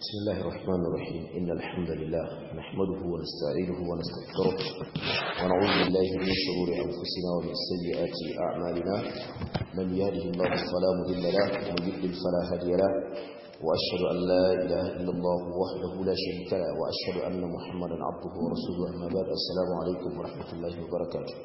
بسم الله الرحمن الرحيم إن الحمد لله نحمده ونستعينه ونستغفره ونعوذ بالله من شرور أنفسنا ومن سيئات أعمالنا من يهده الله فلا مضل له ومن يضلل فلا هادي له وأشهد أن لا إله إلا الله وحده لا شريك له وأشهد أن محمدا عبده ورسوله أما بعد السلام عليكم ورحمة الله وبركاته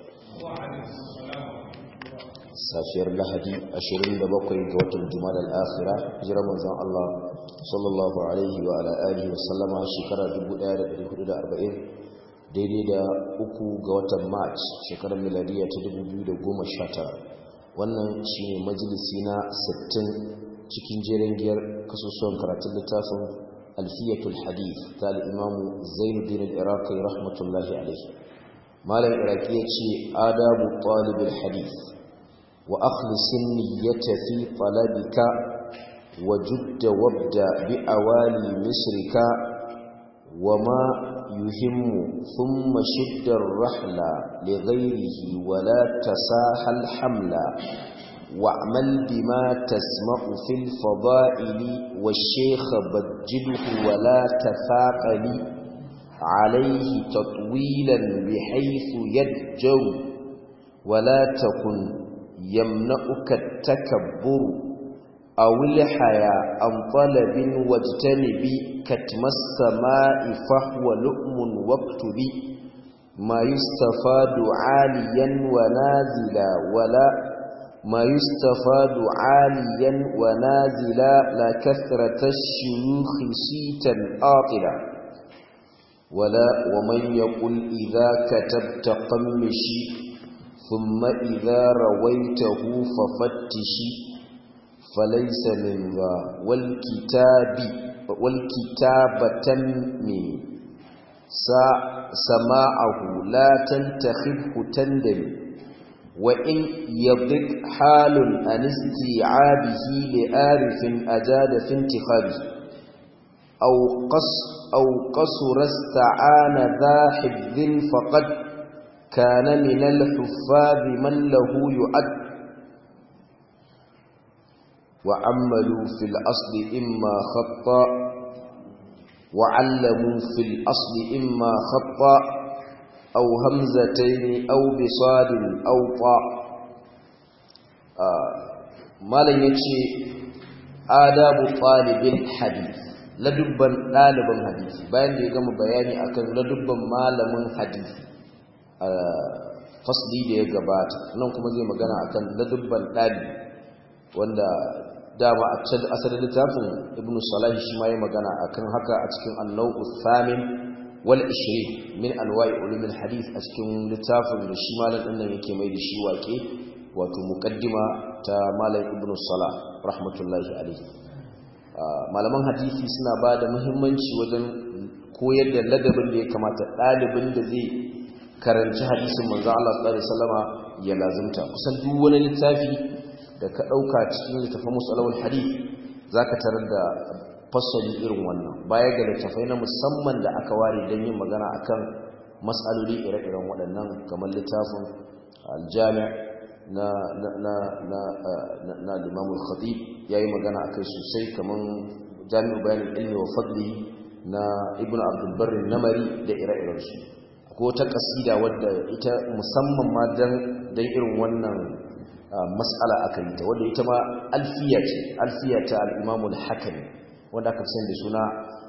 safiyar lahadi 27 ga watan juma'a al-akhira jira manzon Allah sallallahu alaihi wa ala alihi wa sallama shekara 1440 daidai da uku ga watan march shekarar miladiya ta 2019 wannan shine majalisi na 60 cikin jerin giyar kasusuwan karatun littafin alfiyatul hadith ta al-imam Zainuddin al-Iraqi rahmatullahi alaihi malam iraki yace adabu talibul hadith وأخلص النية في طلبك وجد وابدأ بأوالي مصرك وما يهم ثم شد الرحل لغيره ولا تساهل حملا واعمل بما تسمع في الفضائل والشيخ بجله ولا تثاقل عليه تطويلا بحيث يدجو ولا تكن يمنعك التكبر أو الحياء عن طلب واجتنب كتم السماء فهو لؤم واكتب ما يستفاد عاليا ونازلا ولا ما يستفاد عاليا ونازلا لا كثرة الشيوخ سيتا آطلا ولا ومن يقول إذا كتبت قمشي ثم إذا رويته ففتشي فليس من ذا والكتاب والكتابة من سماعه لا تنتخبه تندم وإن يضق حال عن استيعابه لآرف أجاد في انتخابه أو قص أو قصر استعان ذا حفظ فقد كان من الحفاظ من له يؤد وعملوا في الأصل إما خطا وعلموا في الأصل إما خطا أو همزتين أو بصاد أو طاء ما لن يتشي آداب طالب الحديث ladubban ɗaliban hadisi bayan da ya gama bayani akan ladubban malamin hadisi fasli da ya gabata nan kuma zai magana akan ladubban ɗali wanda dama a can asalin littafin ibn salahi shi ma ya magana akan haka a cikin annau'u thamin wal ishirin min anwa'i ulumin hadith a cikin littafin da shi malam din nan yake mai da shi wake wato muqaddima ta malam ibn salah rahmatullahi alaihi malaman hadisi suna ba da muhimmanci wajen koyar da ladabin da ya kamata ɗalibin da zai karanci hadisin manzo Allah sallallahu alaihi wasallama ya lazumta kusan duk wani littafi da ka dauka cikin littafin musalawul hadith zaka tarar da fasali irin wannan baya ga littafai na musamman da aka ware don yin magana akan mas'aloli ire-iren waɗannan kamar littafin al-jami' na na na na na Imam al-Khatib yayi magana akai sosai kamar Jami'u Bayan al-Ilmi wa Fadli na Ibn Abdul Barr namari da ire-iren su ko ta kasida wadda ita musamman ma dan dan irin wannan mas'ala aka yi ta wadda ita ma alfiya ce alfiya ta al-Imam al-Hakimi wanda aka sani da suna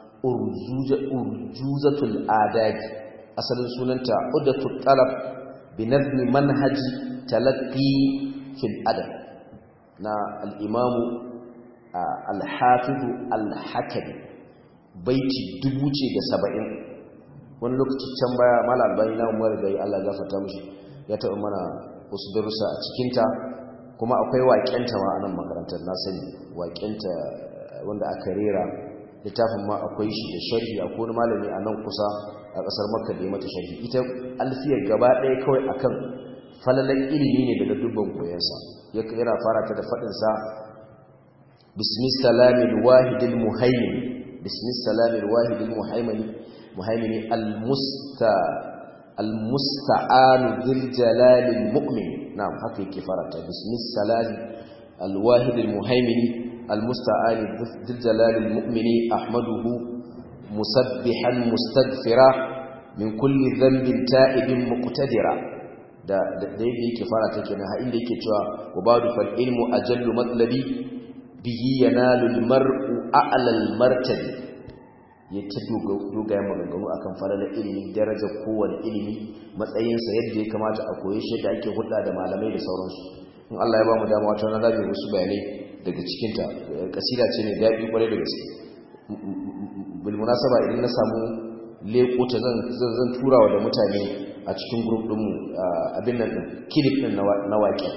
urjuzatul adab asalin sunanta udatul talab bi nazmi manhaji talaqqi fil adab na al-Imam al-Hafiz al-Hakimi baiti dubu ce da saba'in wani lokaci can baya mala albani na umar da ya Allah gafarta mishi ya taɓa mana wasu darussa a cikinta kuma akwai waƙenta ma a nan makarantar na sani waƙenta wanda aka rera littafin ma akwai shi da sharhi a wani malami a nan kusa a ƙasar makka da ya mata sharhi ita alfiyar gaba ɗaya kawai akan falalan ilimi ne daga dubban koyansa yana fara ta da faɗinsa bismi salamil wahidil muhaimin bismi salamil wahidil muhaimani muhaimini almusta almusta'anu dhil jalalil mu'min na'am haka yake farata bismis salami alwahid almuhaimini المستعان ذي الجلال المؤمن أحمده مسبحا مستغفرا من كل ذنب تائب مقتدرا da da yake fara take na inda yake cewa wa badu fal ilmu ajallu matlabi bihi yanalu al mar'u a'la al martabi ya ta dogayen maganganu akan falalar ilimi darajar kowane ilimi matsayinsa yadda ya kamata a koyi shi da ake hulɗa da malamai da sauransu in Allah ya ba mu dama wata na zaɓi wasu bayanai daga cikinta kasida ce mai daɗi ƙwarai da gaske bilmunasaba idan na samu leƙo ta zan turawa da mutane a cikin grup ɗinmu abin nan ɗin kilif ɗin na waƙe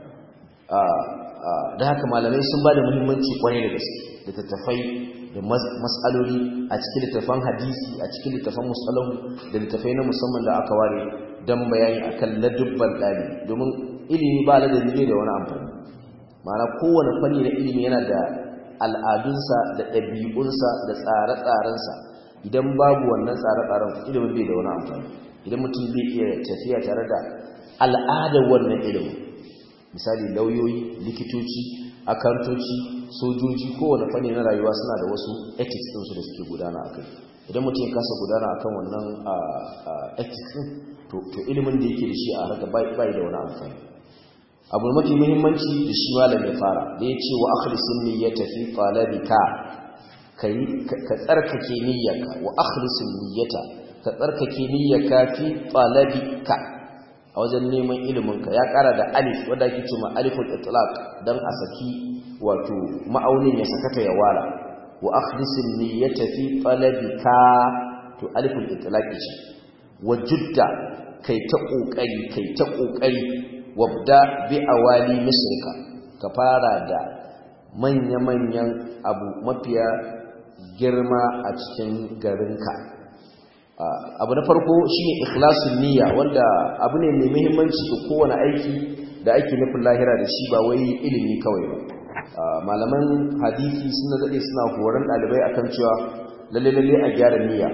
da haka malamai sun ba da muhimmanci ƙwarai da gaske da tattafai da matsaloli a cikin littafan hadisi a cikin littafan musalahu da littafai na musamman da aka ware don bayani akan ladubban ɗalibi domin ilimi ba ladabi ne da wani amfani ma'ana kowane fanni na ilimi yana da al'adunsa da ɗabi'unsa da tsare-tsarensa idan babu wannan tsare-tsaren ilimin bai da wani amfani idan mutum bai iya tafiya tare da al'adar wannan ilimin misali lauyoyi likitoci akantoci sojoji kowane fanni na rayuwa suna da wasu ethics ɗinsu da suke gudana a kai idan mutum ya kasa gudana akan wannan ethics ɗin to ilimin da yake da shi a harka bai da wani amfani abu mafi muhimmanci da shi malam ya fara da ya ce wa akhlisin niyyata fi talabika kai ka tsarkake niyyarka wa akhlisin niyyata ka tsarkake niyyarka fi talabika a wajen neman iliminka ya kara da alif wanda ake cewa aliful itlaq dan a saki wato ma'aunin ya sakata ya wala wa akhlisin niyyata fi talabika to aliful itlaq ce wa judda kai ta kokari kai ta kokari wabda bi awali misrika ka fara da manya-manyan abu mafiya girma a cikin garinka abu na farko shine ikhlasun niyya wanda abu ne mai muhimmanci ga kowane aiki da ake nufin lahira da shi ba wai ilimi kawai ba malaman hadisi suna daɗe suna horon ɗalibai akan cewa lalle-lalle a gyara niyya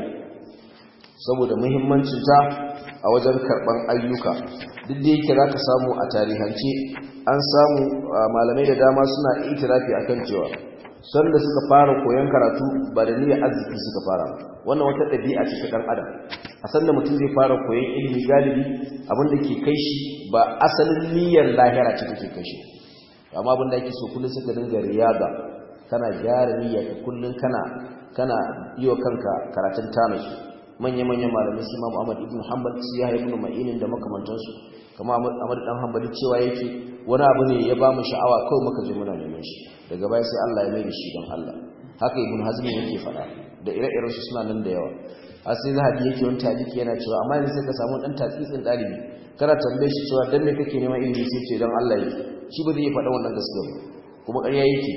saboda muhimmancinta a wajen karɓar ayyuka duk da yake za ka samu a tarihance an samu malamai da dama suna itirafi akan cewa sanda suka fara koyon karatu ba da niyyar arziki suka fara wannan wata ɗabi'a ce ta ɗan adam a sanda mutum zai fara koyon ilimi galibi abin da ke kai shi ba asalin niyyar lahira ce take kai shi amma abin da ake so kullum suka dinga riyada kana gyara niyyar ka kullum kana kana yi wa kanka karatun tanasu manya-manyan malamai su Imam Ahmad ibn Hanbal su Yahya ibn Ma'in da makamantansu kamar Ahmad dan Hanbali cewa yake wani abu ne ya ba mu sha'awa kawai muka je muna neman shi daga baya sai Allah ya mai da shi don Allah haka Ibn Hazm yake faɗa da ire-iren su suna nan da yawa har sai Zahabi yake wani taliki yana cewa amma yanzu sai ka samu dan tatsitsin dalibi kana tambaye shi cewa dan me kake neman ilimi sai ce dan Allah yake shi ba zai faɗa wannan gaskiya ba kuma ƙarya yake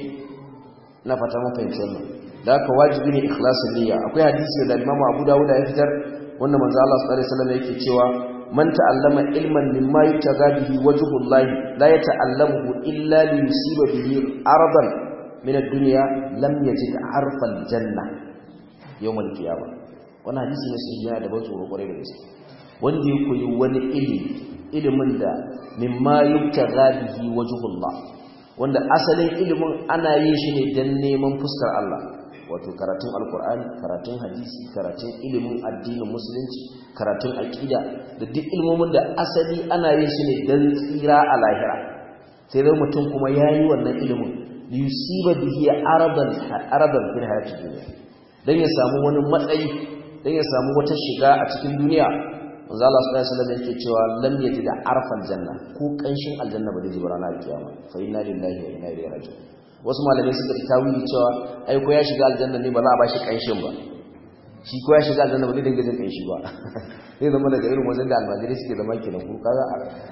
ina fata mun fahimci wannan da haka wajibi ne ikhlasin niyya akwai hadisi da Imam Abu Dawud ya fitar wanda manzo Allah sallallahu alaihi wasallam yake cewa man ta'allama ilman mimma yutaga bihi wajhullahi la yata'allamuhu illa li yusiba bihi aradan min ad-dunya lam yajid arfa al-janna yawm al-qiyamah wannan hadisi ne sai yana da ban tsoro kwarai da gaske wanda ya koyi wani ilimi ilimin da mimma yutaga bihi wajhullah wanda asalin ilimin ana yin shi ne dan neman fuskar Allah wato karatun alkur'ani karatun hadisi karatun ilimin addinin musulunci karatun aqida da duk ilmomin da asali ana yin su ne dan tsira a lahira sai dai mutum kuma yayi wannan ilimin yusiba bihi aradan aradan fil hayatid dunya dan ya samu wani matsayi dan ya samu wata shiga a cikin duniya manzo Allah sallallahu alaihi wasallam yake cewa lam yajid arfal janna ko kanshin aljanna ba zai ji ranar kiyama fa inna lillahi wa inna ilaihi raji'un wasu malamai suka fi tawili cewa ai ko ya shiga aljanna ne ba za a bashi kanshin ba shi ko ya shiga aljanna ba zai dinga jin kanshi ba zai zama daga irin wajen da almajiri suke zama kenan ko kaga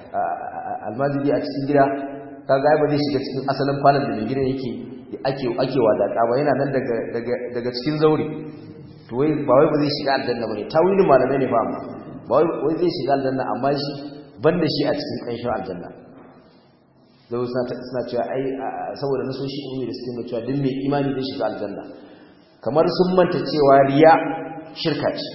almajiri a cikin gida kaga ai ba zai shiga cikin asalin falon da mai gidan yake ake ake wadaka ba yana nan daga daga daga cikin zauri to wai ba wai ba zai shiga aljanna bane tawilin malamai ne fa amma ba wai zai shiga aljanna amma shi banda shi a cikin kanshin aljanna zai suna cewa ai saboda nasoshi ilmi da suke cewa duk mai imani zai shiga aljanna kamar sun manta cewa riya shirka ce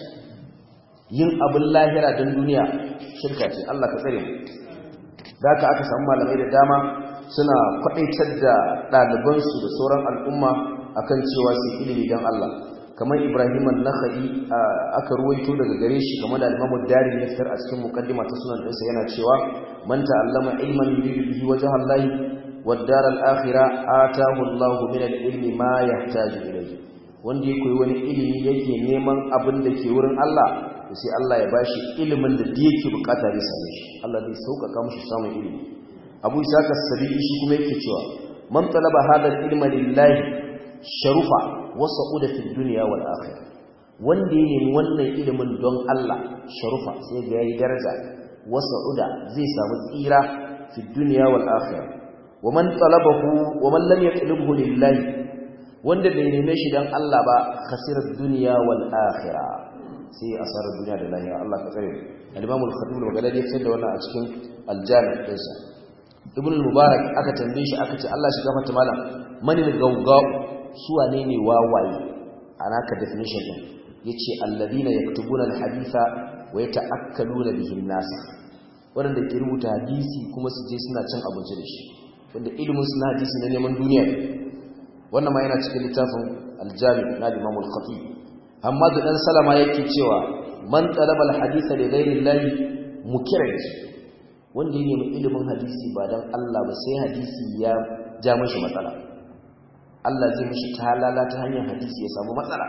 yin abin lahira don duniya shirka ce Allah ka tsare mu da aka aka samu malamai da dama suna faɗaitar da ɗalibansu da sauran al'umma akan cewa su ilimi don Allah kamar Ibrahim an-Nakhai aka ruwaito daga gare shi kamar da Imam Dari ya fitar a cikin muqaddima ta sunan ɗinsa yana cewa man ta'allama ilman yuridu bihi wajha Allah wad-dar al-akhirah atahu Allah min al-ilmi ma yahtaju ilayhi wanda ya koyi wani ilimi yake neman abin da ke wurin Allah sai Allah ya bashi ilimin da yake bukata da same shi Allah zai sauƙaƙa mishi samun ilimi Abu Isa as-Sabi'i shi kuma yake cewa man talaba hadha al-ilma lillahi sharufa wasa'uda fi dunya wal akhirah wanda ya nemi wannan ilimin don Allah sharufa sai ga yayi daraja wasa'uda zai samu tsira fi dunya wal akhirah wa man talabahu wa man lam yatlubhu lillahi wanda bai neme shi don Allah ba khasirar dunya wal akhirah sai asarar duniya da lahira Allah ka tsare al-Imam al-Khatib al-Baghdadi ya fitar da wannan a cikin al-Jami' dinsa Ibn al-Mubarak aka tambaye shi aka ce Allah shi gafarta malam mani gaugau su wane ne wawaye anaka definition din yace alladina yaktubuna al-haditha wa yata'akkaluna bihi an-nas wanda ke rubuta hadisi kuma su je suna cin abinci da shi wanda ilimin suna hadisi na neman duniya wannan ma yana cikin littafin al-Jami' na Imam al-Khatib amma da dan salama yake cewa man talaba alhadisa li ghayri llahi mukiraj wanda yake mai ilimin hadisi ba dan Allah ba sai hadisi ya ja mashi matsala Allah zai mishi talala ta hanyar hadisi ya samu matsala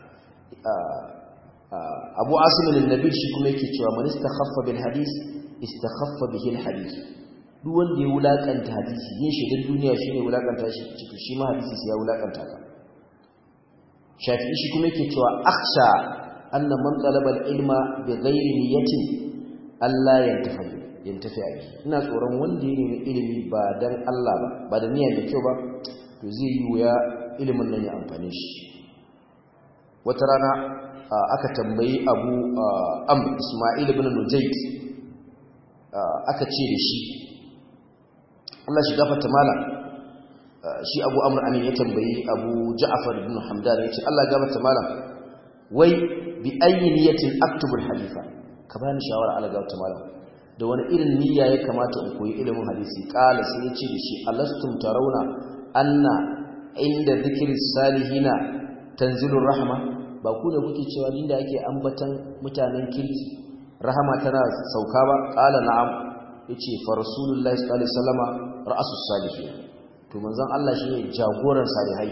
Abu Asim al-Nabil shi kuma yake cewa man istakhaffa bil hadis istakhaffa bihi al-hadith duk wanda ya wulakanta hadisi yin shi da duniya shine wulakanta shi ciki shi ma hadisi sai ya wulakanta ka shafi'i shi kuma yake cewa akhsha anna man talaba al-ilma bi ghairi niyyatin Allah yantafi yantafi a ina tsoron wanda ya nemi ilimi ba dan Allah ba ba da niyya mai kyau ba to zai yi wuya ilimin nan ya amfane shi wata rana aka tambayi Abu Amr Isma'il ibn Nujayd aka ce da shi Allah shi gafarta malam shi abu amur amin ya tambayi abu ja'afar ibn hamdan ya ce Allah gabata malam wai bi ayyi niyatin aktubul hadifa ka bani shawara Allah gabata malam da wani irin niyya ya kamata in koyi ilimin hadisi qala sai ya ce da shi alastum tarawna anna inda dhikri salihina tanzilur rahma ba ku da kuke cewa inda ake ambatan mutanen kirki rahama tana sauka ba qala na'am yace fa rasulullahi sallallahu alaihi wasallama ra'asus salihin to manzon Allah shine jagoran salihai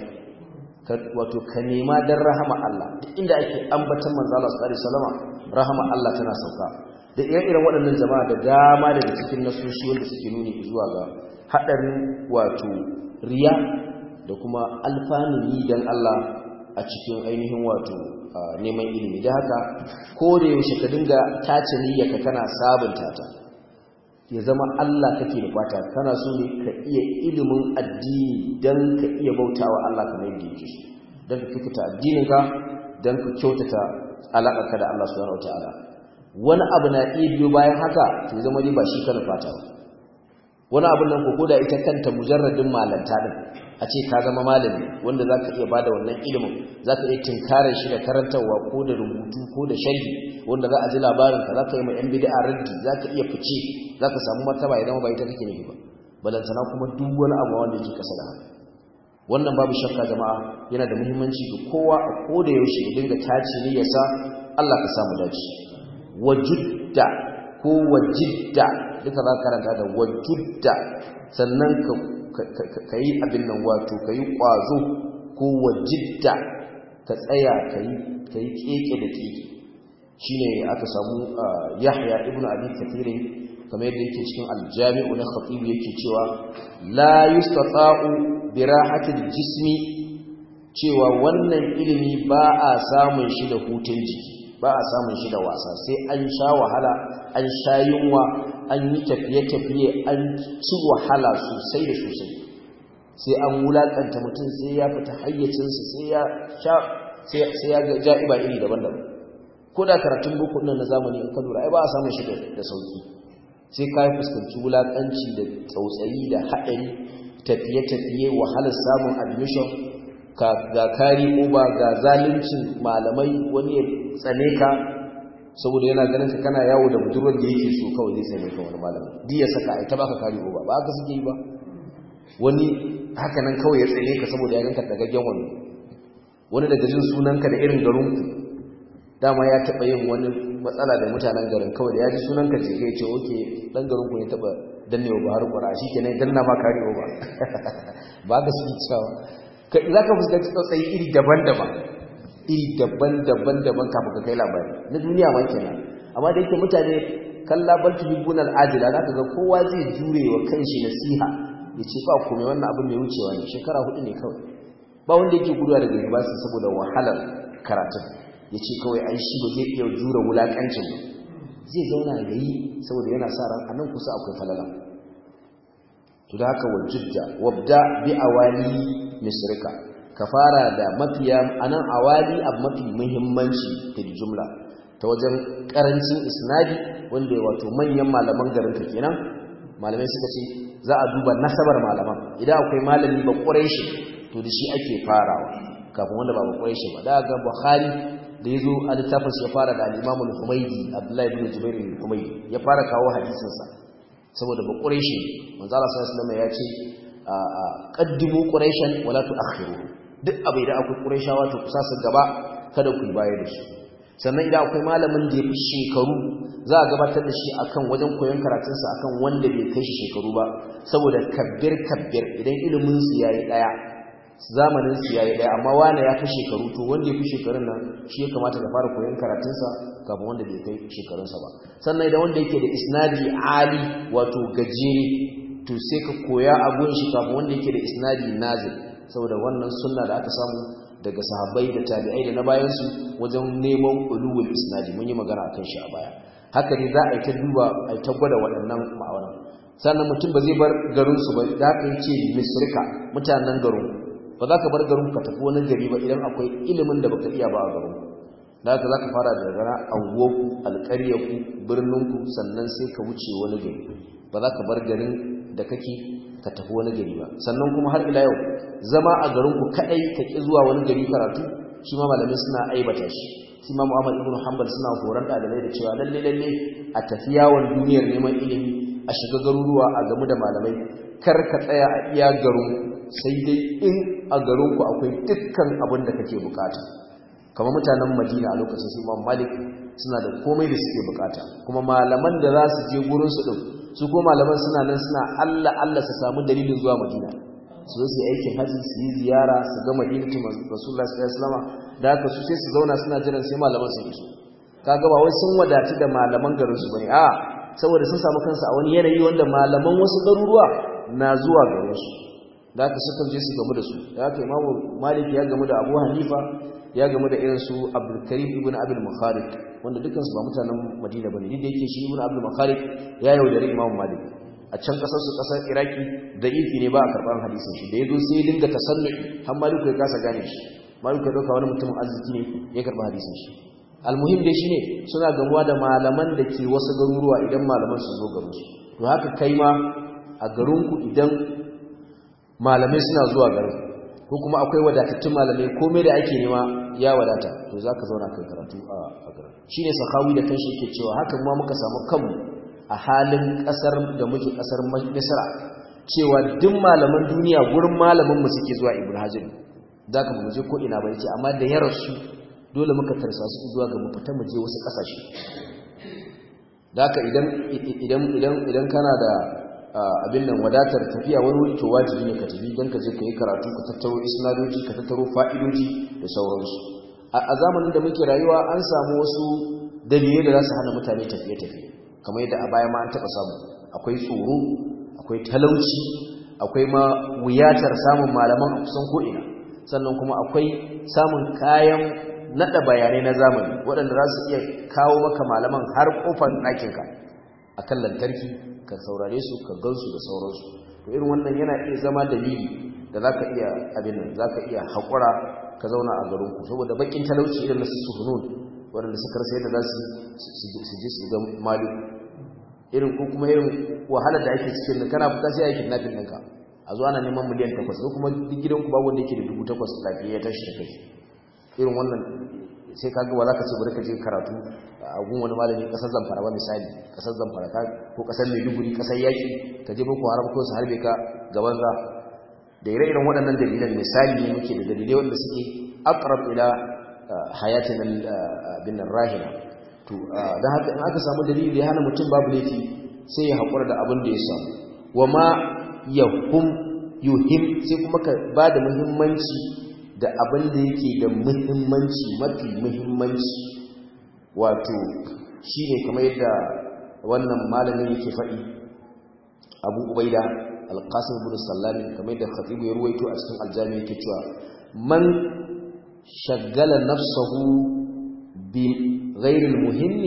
wato ka nema dan rahama Allah duk inda ake ambatan manzon Allah sallallahu alaihi wasallama rahama Allah tana sauka da ire-iren waɗannan jama'a da dama daga cikin nasoshi wanda suke nuni zuwa ga hadarin wato riya da kuma alfanun yi dan Allah a cikin ainihin wato neman ilimi da haka ko da yaushe ka dinga tace niyyarka kana sabunta ta ya zama Allah kake da fata kana so ne ka iya ilimin addini dan ka iya bautawa Allah kamar yadda yake so dan ka kyautata addininka dan ka kyautata alaƙarka da Allah subhanahu wataala wani abu na iya biyo bayan haka to zama dai ba shi kana fata ba wani abun nan ko da ita kanta mujarradin malanta din a ce ka zama malami wanda zaka iya bada wannan ilimin zaka iya tinkarar shi da karantarwa ko da rubutu ko da sharhi wanda za a ji labarin ka zaka yi ma yan bid'a raddi zaka iya fice zaka samu martaba idan ba ita kake nufi ba balantana kuma duk wani abu wanda yake kasa da haka wannan babu shakka jama'a yana da muhimmanci ga kowa a koda yaushe ya dinga tace ne yasa Allah ka samu dace wajudda ko wajidda duka za ka karanta da wajudda sannan ka yi abin nan wato ka yi ƙwazo ko wajidda ka tsaya ka yi keke da keke shi ne aka samu yahya ibn abi kathirin kamar yadda yake cikin aljami'u na khatibu yake cewa la yustata'u bi rahatil jismi cewa wannan ilimi ba a samun shi da hutun jiki ba a samun shi da wasa sai an sha wahala an sha yunwa an yi tafiye-tafiye an ci wahala sosai da sosai sai an wulakanta mutum sai ya fita hayyacinsa sai ya sha sai ya ga ja'iba iri daban-daban ko da karatun boko nan na zamani in ka lura ai ba a samun shi da sauki sai ka fuskanci wulakanci da tsautsayi da haɗari tafiye-tafiye wahalar samun admission ga kari uba ga zaluncin malamai wani ya tsane ka saboda yana ganin ka kana yawo da budurwar da yake so kawai zai tsane ka wani malami di ya saka ai ta baka kari uba ba haka suke yi ba wani haka nan kawai ya tsaye ka saboda ya ganka dagaggen wani wani daga jin sunanka da irin garinku dama ya taɓa yin wani matsala da mutanen garin kawai da ya ji sunanka ce kai ce oke ɗan garinku ne taɓa dannewa ba har ƙwara shi kenan danna ma karewa ba ba ga su cewa za ka fuskanci tsautsayi iri daban-daban iri daban-daban daban kafin ka kai labari na duniya ma kenan amma da yake mutane kalla bal tuhibbun al-ajila zaka ga kowa zai jure wa kanshi nasiha ya ce ba komai wannan abin mai wucewa ne shekara hudu ne kawai ba wanda yake guduwa daga university saboda wahalar karatun ya ce kawai ai shi ba zai iya jure wulakancin ba zai zauna ya yi saboda yana sa ran anan kusa akwai falala to da haka wajidda wabda bi awali misrika ka fara da mafiya anan awali abu mafi muhimmanci fil jumla ta wajen karancin isnadi wanda wato manyan malaman garin ka kenan malamai suka ce za a duba nasabar malaman idan akwai malami ba quraishi to da shi ake farawa kafin wanda ba ba quraishi ba da ga bukhari da yazo a littafin ya fara da al-imam al-humaydi abdullahi ibn jubair al-humaydi ya fara kawo hadisin sa saboda ba quraishi manzo Allah sallallahu alaihi wasallam ya ce qaddimu quraishan wala tu'akhiru duk abu idan akwai quraishawa to kusa su gaba kada ku bayar da su sannan idan akwai malamin da ya fi shekaru za a gabatar da shi akan wajen koyon karatunsa akan wanda bai kai shi shekaru ba saboda kabbir kabbir idan ilimin su yayi daya zamanin su yayi daya amma wani ya fi shekaru to wanda ya fi shekarun nan shi ya kamata ka fara koyon karatunsa kafin wanda bai kai shekarunsa ba sannan idan wanda yake da isnadi ali wato gajere to sai ka koya abun shi kafin wanda yake da isnadi nazil saboda wannan sunna da aka samu daga sahabbai da tabi'ai da na bayansu wajen neman ulul isnadi mun yi magana akan shi a baya haka ne za a yi ta duba a yi ta gwada waɗannan ma'auran sannan mutum ba zai bar garinsu ba da haka yi ce misrika mutanen garin ba za ka bar garin ka tafi wani gari ba idan akwai ilimin da baka iya ba a garin da haka za ka fara da gana anguwarku alƙaryarku birninku sannan sai ka wuce wani gari ba za ka bar garin da kake ka tafi wani gari ba sannan kuma har ila yau zama a garinku kadai ka ki zuwa wani gari karatu shi ma malamai suna aibata shi shi ma Muhammad ibn Hanbal suna horon dalibai da cewa lalle lalle a tafi yawon duniyar neman ilimi a shiga garuruwa a gamu da malamai kar ka tsaya a iya garin sai dai in a garinku akwai dukkan abin da kake bukata kamar mutanen Madina a lokacin su Imam Malik suna da komai da suke bukata kuma malaman da za su je gurin su din su ko malaman suna nan suna Allah Allah su samu dalilin zuwa Madina su zo su yi aikin haji su yi ziyara su ga Madinatu Rasulullah sallallahu alaihi wasallam da haka su sai su zauna suna jiran sai malaman su iso kaga ba wai sun wadatu da malaman garin su bane a saboda sun samu kansu a wani yanayi wanda malaman wasu garuruwa na zuwa garin su da haka suka je su gamu da su da haka Imam Malik ya gamu da Abu Hanifa ya gamu da irin su Abdul Karim ibn Abdul Mukhalid wanda dukansu ba mutanen Madina bane duk da yake shi ibn Abdul Mukhalid ya yaudare Imam Malik a can kasar su kasar Iraki da ifi ne ba a karban hadisin shi da yazo sai ya dinga tasannu har Malik ya kasa gane shi Malik ya dauka wani mutum arziki ne ya karba hadisin shi almuhim dai shine suna gamuwa da malaman da ke wasu garuruwa idan malaman su zo garin su to haka kai ma a garinku idan malamai suna zuwa garin ko kuma akwai wadatattun malamai komai da ake nema ya wadata to za ka zauna kai karatu a garin shi ne sakawi da kanshi yake cewa hakan ma muka samu kanmu a halin ƙasar da muke ƙasar misra cewa duk malaman duniya gurin malamin mu suke zuwa ibn hajar da ka mu je ko ina ba yace amma da yarar su dole muka tarsa su zuwa ga mu fita mu je wasu ƙasashe da ka idan idan idan idan kana da abin nan wadatar tafiya wani wuri to wajibi ne ka tafi don ka je ka yi karatu ka tattaro isnadoji ka tattaro fa'idoji da sauransu a zamanin da muke rayuwa an samu wasu dalilai da za su hana mutane tafiye-tafiye kamar yadda a baya ma an taɓa samu akwai tsoro akwai talauci akwai ma wuyatar samun malaman a kusan ko'ina sannan kuma akwai samun kayan naɗa bayanai na zamani waɗanda za su iya kawo maka malaman har ƙofar ɗakinka a kan lantarki ka saurare su ka gansu da sauransu to irin wannan yana iya zama dalili da za ka iya abin nan za ka iya haƙura ka zauna a garinku saboda baƙin talauci irin na su hunun waɗanda suka rasa yadda za su je su ga malu irin ko kuma irin wahalar da ake cikin da kana fita sai aikin nafin ɗinka a zuwa ana neman miliyan takwas ko kuma duk gidanku babu wanda yake da dubu takwas lafiya ya tashi da kai irin wannan sai ka ga ba za ka ce bari ka je karatu a gun wani malami kasar zamfara ba misali kasar zamfara ko kasar maiduguri kasar yaki ka je boko haram ko su harbe ka gaban za da ire-iren waɗannan dalilan misali ne muke da dalilai wanda suke aqrab ila hayatin bin rahina to dan haka in aka samu dalili da ya hana mutum babu laifi sai ya haƙura da abin da ya samu wa ma yahum yuhim sai kuma ka ba da muhimmanci da abin da yake da muhimmanci mafi muhimmanci wato shi ne kamar yadda wannan malamin yake faɗi abu ubaida alƙasar bin sallami kamar yadda khatibu ya ruwaito a cikin aljami yake cewa man shagala nafsahu bi ghairil muhimmi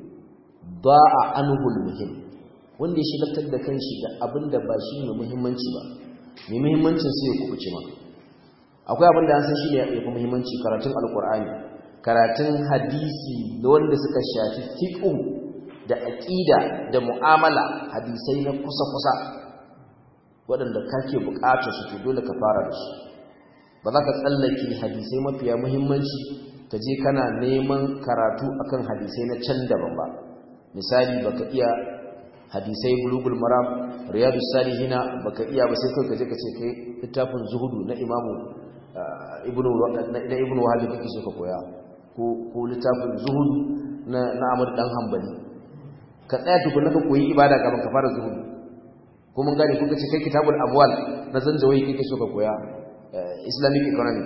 da'a anhu muhim wanda ya shigaltar da kanshi da abin da ba shi ne muhimmanci ba mai muhimmancin sai ya kubuce ma akwai abin da an san shi ne ya fi muhimmanci karatun alkur'ani karatun hadisi da wanda suka shafi fiqh da aqida da mu'amala hadisai na kusa-kusa waɗanda kake buƙatar su to dole ka fara da su ba za ka tsallake hadisai mafiya muhimmanci ka je kana neman karatu akan hadisai na can daban ba misali baka iya hadisai bulugul maram riyadus salihina baka iya ba sai kai ka je ka ce kai littafin zuhudu na imamu ibnu na ibnu wahab kake so ka koya ko ko littafin zuhudu na na Ahmad dan Hanbali ka tsaya tukuna ka koyi ibada kafin ka fara zuhudu ko mun gane kuka ce kai kitabul amwal na zanjawai kake so ka koya islamic economy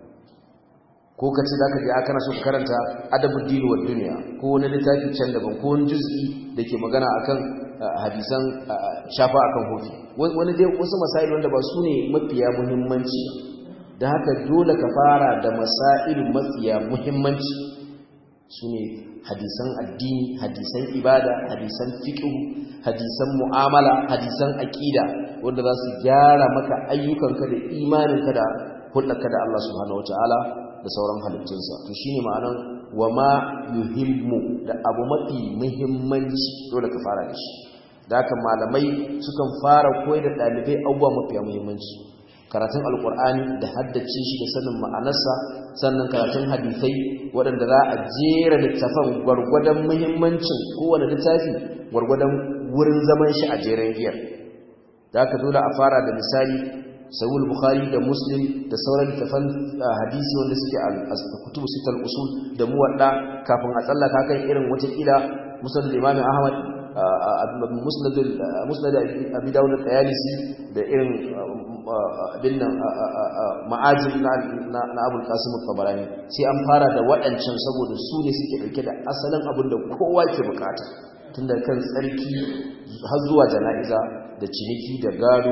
ko ka ce zaka je a kana so ka karanta adabud din wa dunya ko wani littafi can daban ko wani juz'i dake magana akan hadisan shafa akan hofi wani dai wasu masail wanda ba su ne mafiya muhimmanci da haka dole ka fara da masail mafiya muhimmanci su ne hadisan addini hadisan ibada hadisan fiqh hadisan mu'amala hadisan aqida wanda za su gyara maka ayyukanka da imaninka da hulɗarka da Allah subhanahu wataala da sauran halittunsa to shine ma'anan wa ma yuhimmu da abu mafi muhimmanci dole ka fara da shi da haka malamai sukan fara koyar da ɗalibai abubuwa mafiya muhimmanci karatun alkur'ani da haddace shi da sanin ma'anarsa sannan karatun hadisai waɗanda za a jera littafan gwargwadon muhimmancin kowane littafi gwargwadon wurin zaman shi a jeren giyar da haka dole a fara da misali sahul bukhari da muslim da sauran littafan hadisi wanda suke a kutubu sitar usul da muwadda kafin a tsallaka kan irin watakila musnad imam ahmad musnad musnad abi dawud al-tayalisi da irin abin nan ma'ajin na abul qasim al-tabarani sai an fara da waɗancan saboda su ne suke dauke da asalin abin da kowa ke bukata tun da kan tsarki har zuwa jana'iza da ciniki da gado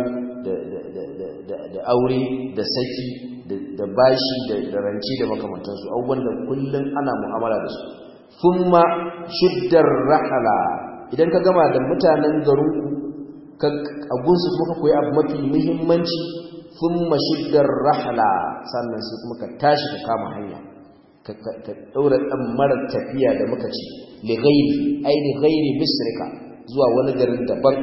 da aure da saki da bashi da ranci da makamantansu abubuwan da kullum ana mu'amala da su thumma shuddar rahala idan ka gama da mutanen garinku a gunsu kuma ka koyi abu mafi muhimmanci thumma shuddar rahala sannan sai kuma ka tashi ka kama hanya ka daura dan mara tafiya da muka ce li ghairi ai li ghairi misrika zuwa wani garin daban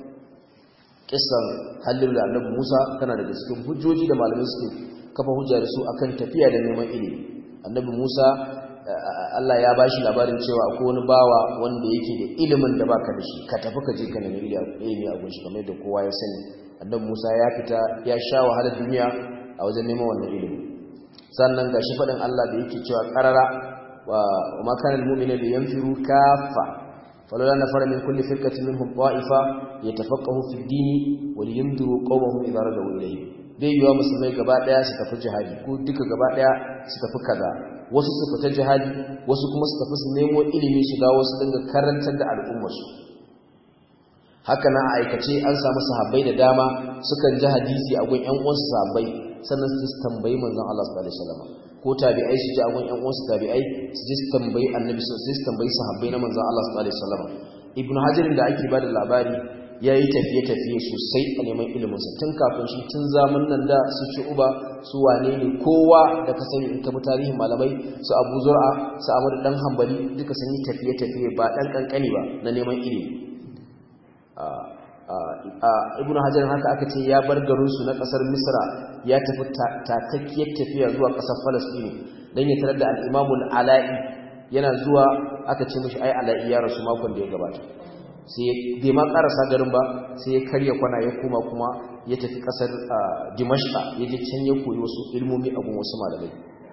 kissan halin da annabi Musa tana daga cikin hujjoji da malamai suke kafa hujja da su akan tafiya da neman ilimi annabi Musa Allah ya bashi labarin cewa akwai wani bawa wanda yake da ilimin da baka da shi ka tafi ka je ka nemi ilimi a gunshi kamar da kowa ya sani annabi Musa ya fita ya sha wahalar duniya a wajen neman wannan ilimi sannan gashi faɗin Allah da yake cewa qarara wa ma kana al-mu'minu liyanfiru kaffa فلولا نفر من كل فرقة منهم طائفة يتفقهوا في الدين ولينذروا قومهم إذا رجعوا إليه bai yiwa musulmai gaba daya su tafi jihadi ko duka gaba daya su tafi kaza wasu su fita jihadi wasu kuma su tafi su nemo ilimi su dawo su dinga karantar da al'ummar su haka na a aikace an samu sahabbai da dama sukan ji hadisi a gun ƴan uwansu sahabbai sannan su tambayi manzon Allah sallallahu alaihi wasallam ko tabi'ai su ji agun ƴan uwansu tabi'ai su ji tambayi annabi su ji tambayi sahabbai na manzon Allah sallallahu alaihi wasallam ibn hajar da ake bada labari yayi tafiye tafiye sosai a neman ilimin sa tun kafin shi tun zaman nan da su ci uba su wane ne kowa da ka sani in ka bi tarihin malamai su Abu Zur'a su Ahmad dan Hanbali duka sun yi tafiye tafiye ba dan kankani ba na neman ilimi ibn hajar haka aka ce ya bar garinsu na kasar misra ya tafi takakkiyar tafiya zuwa kasar falastini don ya tarar da al'imamun ala'i yana zuwa aka ce mashi ai ala'i ya rasu makon da ya gabata sai bai ma karasa garin ba sai ya karya kwana ya koma kuma ya tafi kasar dimashqa ya je can ya koyi wasu ilmomi a gun wasu malamai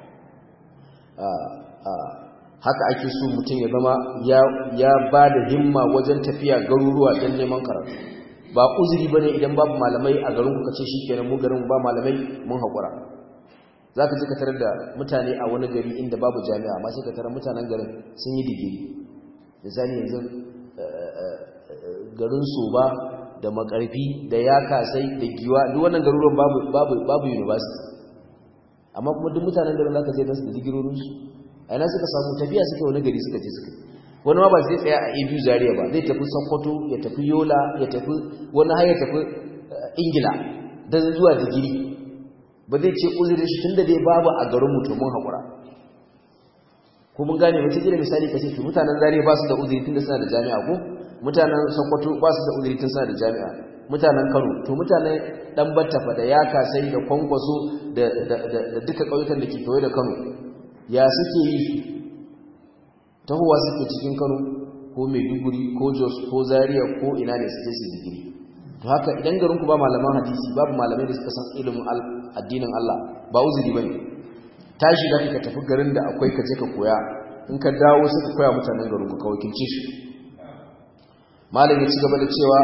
haka ake so mutum ya zama ya ba da himma wajen tafiya garuruwa don neman karatu ba uzuri bane idan babu malamai a garin kuka ce shikenan mu garin ba malamai mun haƙura za ka ji ka tarar da mutane a wani gari inda babu jami'a amma sai ka tarar mutanen garin sun yi digiri misali yanzu garin soba da makarfi da ya kasai da giwa duk wannan garuruwan babu babu babu university amma kuma duk mutanen garin zaka je nasu da digirorin su a ina suka samu tafiya suka wani gari suka je suka wani ma ba zai tsaya a ABU Zaria ba zai tafi Sokoto ya tafi Yola ya tafi wani har ya tafi Ingila dan zuwa digiri ba zai ce uzurin shi tunda dai babu a garin mu to mun hakura ko mun gane wata kila misali kace to mutanen Zaria ba su da uzuri tunda suna da jami'a ko mutanen Sokoto ba su da uzuri tun suna da jami'a mutanen Kano to mutanen dan Battafa da Yaka sai da Kwankwaso da da da duka kauyukan da ke kewaye da Kano ya suke yi tahowa suke cikin Kano ko Maiduguri ko Jos ko Zaria ko ina ne suke su digiri to haka idan garin ku ba malaman hadisi babu malamai da suka san ilimin addinin Allah ba uzuri bane tashi da ka tafi garin da akwai ka je ka koya in ka dawo suka koya mutanen garin ku ka wakilce shi malam ya ci gaba da cewa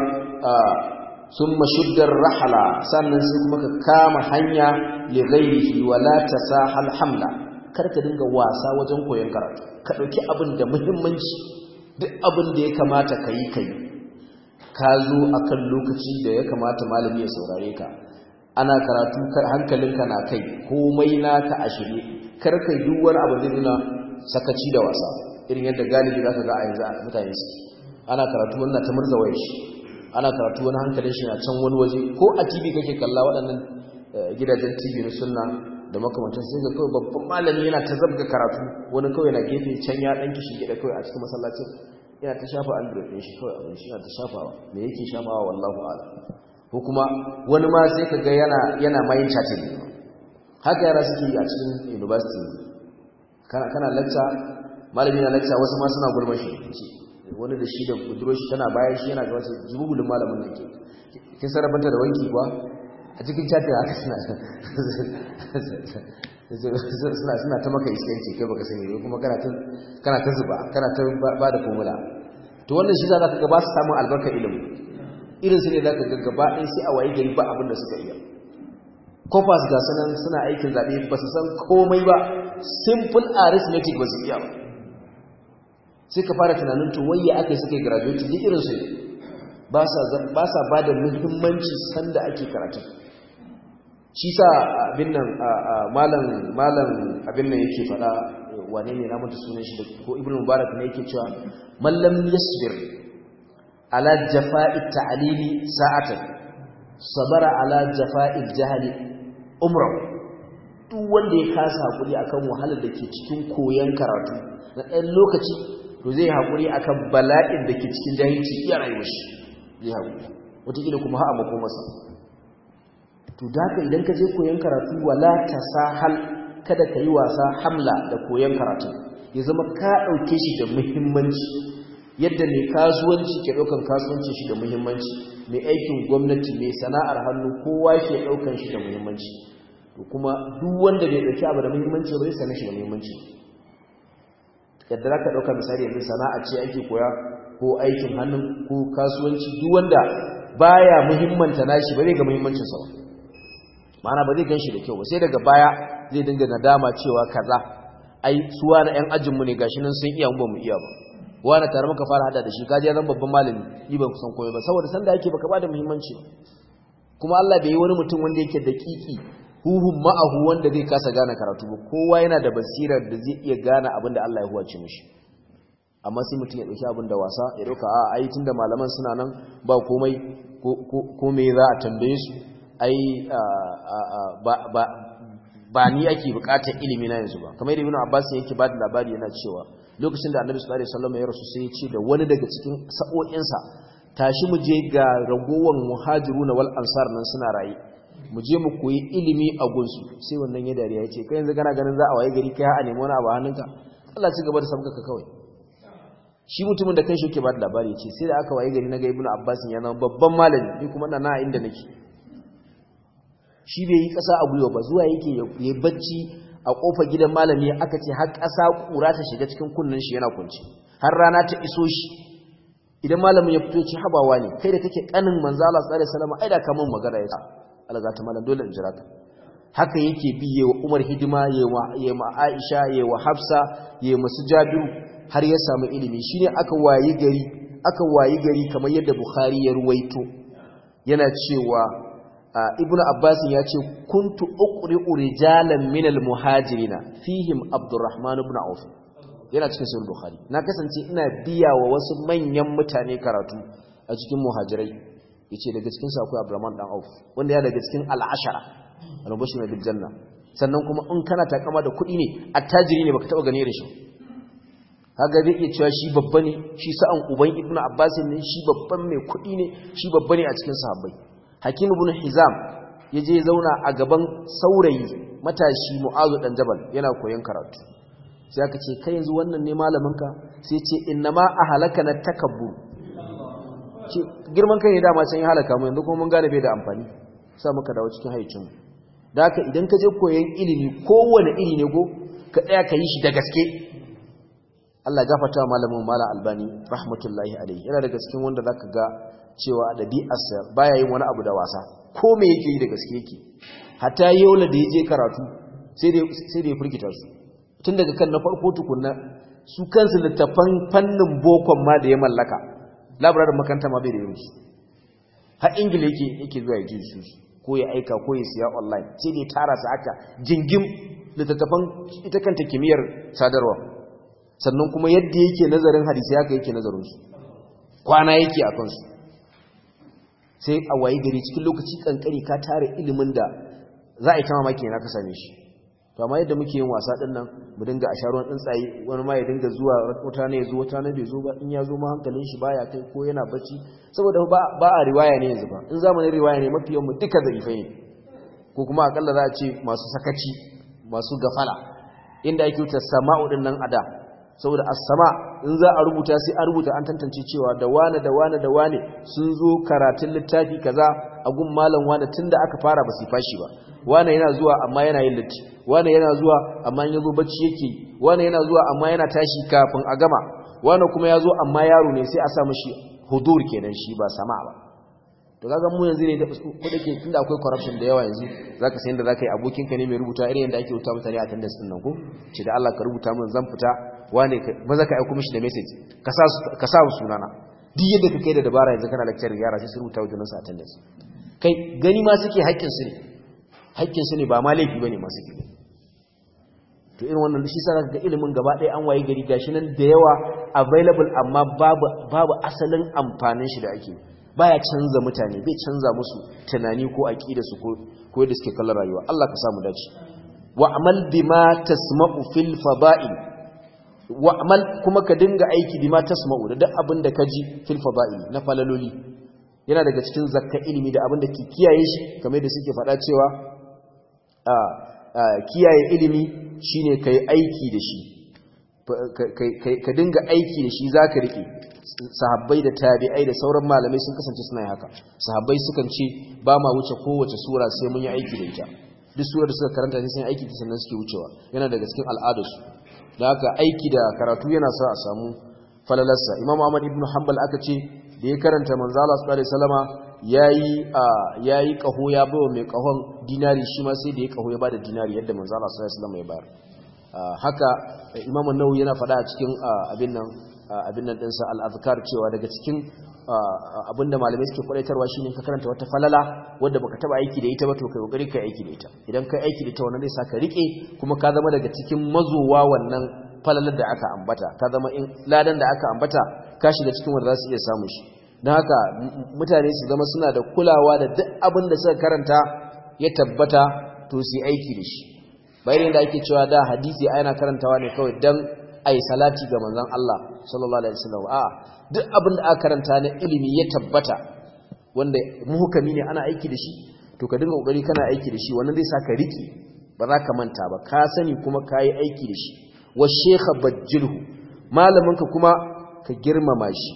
summa shuddar rahala sannan sai kuma ka kama hanya li ghairihi wa la tasahal hamla kar ka dinga wasa wajen koyon karatu ka dauki abin da muhimmanci duk abin da ya kamata ka yi kai ka zo akan lokaci da ya kamata malami ya saurare ka ana karatu kar hankalinka na kai komai naka a shirye kar kai duk wani abu da nuna sakaci da wasa irin yadda galibi zaka ga a yanzu mutane su ana karatu wannan ta murza wayar shi ana karatu wani hankalin shi na can wani waje ko a TV kake kalla waɗannan gidajen TV na sunna da makamantan sai ga kawai babban malami yana ta zabga karatu wani kawai na gefe can ya dan kishi gida kawai a cikin masallacin yana ta shafa android ɗin shi kawai abin shi yana ta shafawa me yake shafawa wallahu a'lam ko kuma wani ma sai ka ga yana yana mayin chatting haka yara suke yi a cikin university kana kana lecture malami na lecture wasu ma suna gulma shi wani da shi da buduro shi tana bayan shi yana ga wasu jibugulun malamin nan ke kin sarrafanta da wanki kuwa a cikin chatting haka suna suna suna ta maka iskanci kai baka sani ba kuma kana ta kana ta zuba kana ta ba da formula to wannan shi za ka ga ba su samun albarka ilimi irin su ne za ka ga gaba ɗaya sai a waye gari ba abin da suka iya kofas ga sanan suna aikin zaɓe ba su san komai ba simple arithmetic ba su iya ba sai ka fara tunanin to wayya aka yi suka yi graduate duk irin su ne ba sa ba da muhimmanci sanda ake karatu shi sa abin nan malam malam abin nan yake fada wane ne na mutu sunan shi ko ibnu mubarak ne yake cewa man lam yasbir ala jafa'i ta'limi sa'atan sabara ala jafa'i jahli umra duk wanda ya kasa hakuri akan wahalar da ke cikin koyon karatu na ɗan lokaci to zai hakuri akan bala'in da ke cikin jahilci iya rayuwar shi zai hakuri wataƙila kuma ha'a makomarsa to da ka idan ka je koyon karatu wala tasahal kada ka yi wasa hamla da koyon karatu ya zama ka ɗauke shi da muhimmanci yadda mai kasuwanci ke ɗaukan kasuwanci shi da muhimmanci mai aikin gwamnati mai sana'ar hannu kowa ke ɗaukan shi da muhimmanci to kuma duk wanda bai ɗauki abu da muhimmanci ba zai same shi da muhimmanci yadda za ka ɗauka misali yanzu sana'a ce ake koya ko aikin hannu ko kasuwanci duk wanda baya muhimmanta nashi ba zai ga muhimmancinsa ba mana ba zai gan shi da kyau ba sai daga baya zai dinga nadama cewa kaza ai suwa na yan ajinmu ne gashi nan sun iya mu ba mu iya ba wani tare muka fara hada da shi kaji ya zan babban malami ni ban kusan koyo ba saboda san da yake baka ba da muhimmanci kuma Allah bai yi wani mutum wanda yake da kiki huhun ma'ahu wanda zai kasa gane karatu ba kowa yana da basirar da zai iya gane abin da Allah ya huwace mishi amma sai mutum ya dauki abin da wasa ya dauka a ai tunda malaman suna nan ba komai ko me za a tambaye su ai ba ni ake bukatar ilimi na yanzu ba kamar ibn abbas yake ba da labari yana cewa lokacin da annabi sallallahu alaihi wasallam ya rasu sai ya ce da wani daga cikin sa'o'insa tashi mu je ga ragowar muhajirun wal ansar nan suna raye mu je mu koyi ilimi a gunsu sai wannan ya dariya ya ce kai yanzu kana ganin za a waye gari kai a nemi wani abu a hannunka Allah ci gaba da sabka ka kawai shi mutumin da kanshi yake ba da labari ce sai da aka waye gari na ga ibnu abbas ya zama babban malami ni kuma ina na inda nake shi bai yi kasa a gwiwa ba zuwa yake ya bacci a kofar gidan malami aka ce har kasa kura ta shiga cikin kunnen shi yana kunci har rana ta iso shi idan malamin ya fito ce habawa ne kai da kake kanin manzo Allah sallallahu alaihi wasallam ai da kamun magana ya Allah za ta malam dole in jira ka haka yake biye wa Umar hidima yayi wa Aisha yayi wa Hafsa yayi masu Jabiru har ya samu ilimi shine aka wayi gari aka wayi gari kamar yadda Bukhari ya ruwaito yana cewa Ibn Abbas ya ce kuntu uqri'u rijalan minal muhajirina fihim Abdurrahman ibn Auf yana cikin sahih Bukhari na kasance ina biya wa wasu manyan mutane karatu a cikin muhajirai yace daga cikin su akwai Abdurrahman dan Auf wanda ya daga cikin al-ashara al-bashir bil janna sannan kuma in kana takama da kuɗi ne attajiri ne baka taba gane da shi kaga zai iya cewa shi babba ne shi sa'an uban ibnu abbas ne shi babban mai kuɗi ne shi babba ne a cikin sahabbai hakim ibn hizam yaje zauna a gaban saurayi matashi mu'azu dan jabal yana koyon karatu sai aka ce kai yanzu wannan ne malamin ka sai ce innama ahlaka na takabbur ce girman kai ne dama can ya halaka mu yanzu kuma mun gane bai da amfani sa muka dawo cikin haicin da haka idan ka je koyon ilimi kowane iri ne go ka tsaya ka yi shi da gaske Allah gafarta wa malamin malam albani rahmatullahi alaihi yana daga cikin wanda zaka ga cewa dabi'arsa baya yin wani abu da wasa ko me yake yi da gaske yake hatta yola da yaje karatu sai da sai da ya furkita su tun daga kan na farko tukunna su kansu littafan fannin bokon ma da ya mallaka labararin makaranta ma bai da yin su har ingila yake yake zuwa ya ji su ko ya aika ko ya siya online sai da ya tara su aka jingim littattafan ita kanta kimiyyar sadarwa sannan kuma yadda yake nazarin hadisi haka yake nazarin su kwana yake a kansu sai a wayi gari cikin lokaci kankari ka tare ilimin da za a yi ta mamaki na ka same shi to amma yadda muke yin wasa din nan mu dinga a sharuwan tsuntsaye wani ma ya dinga zuwa wata ne ya zo wata ne bai zo ba in ya zo ma hankalin shi baya kai ko yana bacci saboda ba a riwaya ne yanzu ba in zamanin riwaya ne mafi yawan mu duka zarifai ne ko kuma akalla za a ce masu sakaci masu gafala inda ake wuta sama'u din nan ada saboda as-sama in za a rubuta sai a rubuta an tantance cewa da wane da wane da wane sun zo karatun littafi kaza a gun malam wane tunda aka fara ba su fashi ba wane yana zuwa amma yana yin litti wane yana zuwa amma ya zo bacci yake wane yana zuwa amma yana tashi kafin a gama wane kuma ya zo amma yaro ne sai a sa mashi hudur kenan shi ba sama ba to kaga mu yanzu ne da ko dake tunda akwai corruption da yawa yanzu zaka san da zaka yi abokin ka ne mai rubuta irin yanda ake rubuta mutane a attendance din nan ko ce da Allah ka rubuta min zan fita wane maza ka aika mishi da message ka sa ka sa sunana duk yadda ka kai da dabara yanzu kana lecture yara sai su rubuta wajen su attendance kai gani ma suke haƙƙin su ne haƙƙin su ne ba ma laifi bane ma suke to irin wannan shi sa ga ilimin gaba ɗaya an waye gari gashi nan da yawa available amma babu babu asalin amfanin shi da ake baya canza mutane bai canza musu tunani ko aqida su ko ko yadda suke kallon rayuwa Allah ka samu dace wa'mal bima tasma'u fil fada'il wa'mal kuma ka dinga aiki bima tasma'u da duk abin da ka ji fil fada'il na falaloli yana daga cikin zakka ilimi da abin da ke kiyaye shi kamar da suke faɗa cewa a kiyaye ilimi shine kai aiki da shi ka dinga aiki da shi zaka rike sahabbai da tabi'ai da sauran malamai sun kasance suna haka sahabbai sukan ce ba ma wuce kowace sura sai mun yi aiki da ita duk surar da suka karanta sai sun aiki ta sannan suke wucewa yana daga cikin al'adarsu da haka aiki da karatu yana sa a samu falalarsa imam ahmad ibn hanbal aka ce da ya karanta manzo Allah sallallahu alaihi wasallama yayi yayi kaho ya bawa mai kahon dinari shi ma sai da ya kaho ya bada dinari yadda manzo Allah sallallahu alaihi wasallama ya bayar haka imam an-nawawi yana faɗa a cikin abin nan abin nan dinsa al-azkar cewa daga cikin abinda malamai suke kwadaitarwa shine ka karanta wata falala wanda baka taba aiki da ita ba to kai kokari kai aiki da ita idan kai aiki da ita wannan zai saka rike kuma ka zama daga cikin mazowa wannan falalar da aka ambata ka zama in ladan da aka ambata ka shiga cikin wanda za su iya samu shi don haka mutane su zama suna da kulawa da duk abin da suka karanta ya tabbata to su yi aiki da shi bayan da ake cewa da hadisi ana karantawa ne kawai dan ai salati ga manzon Allah sallallahu alaihi wasallam a duk abin da aka karanta na ilimi ya tabbata wanda muhukami ne ana aiki da shi to ka dinga kokari kana aiki da shi wannan zai saka riki ba za ka manta ba ka sani kuma ka yi aiki da shi wa shekha bajjilhu malaminka kuma ka girmama shi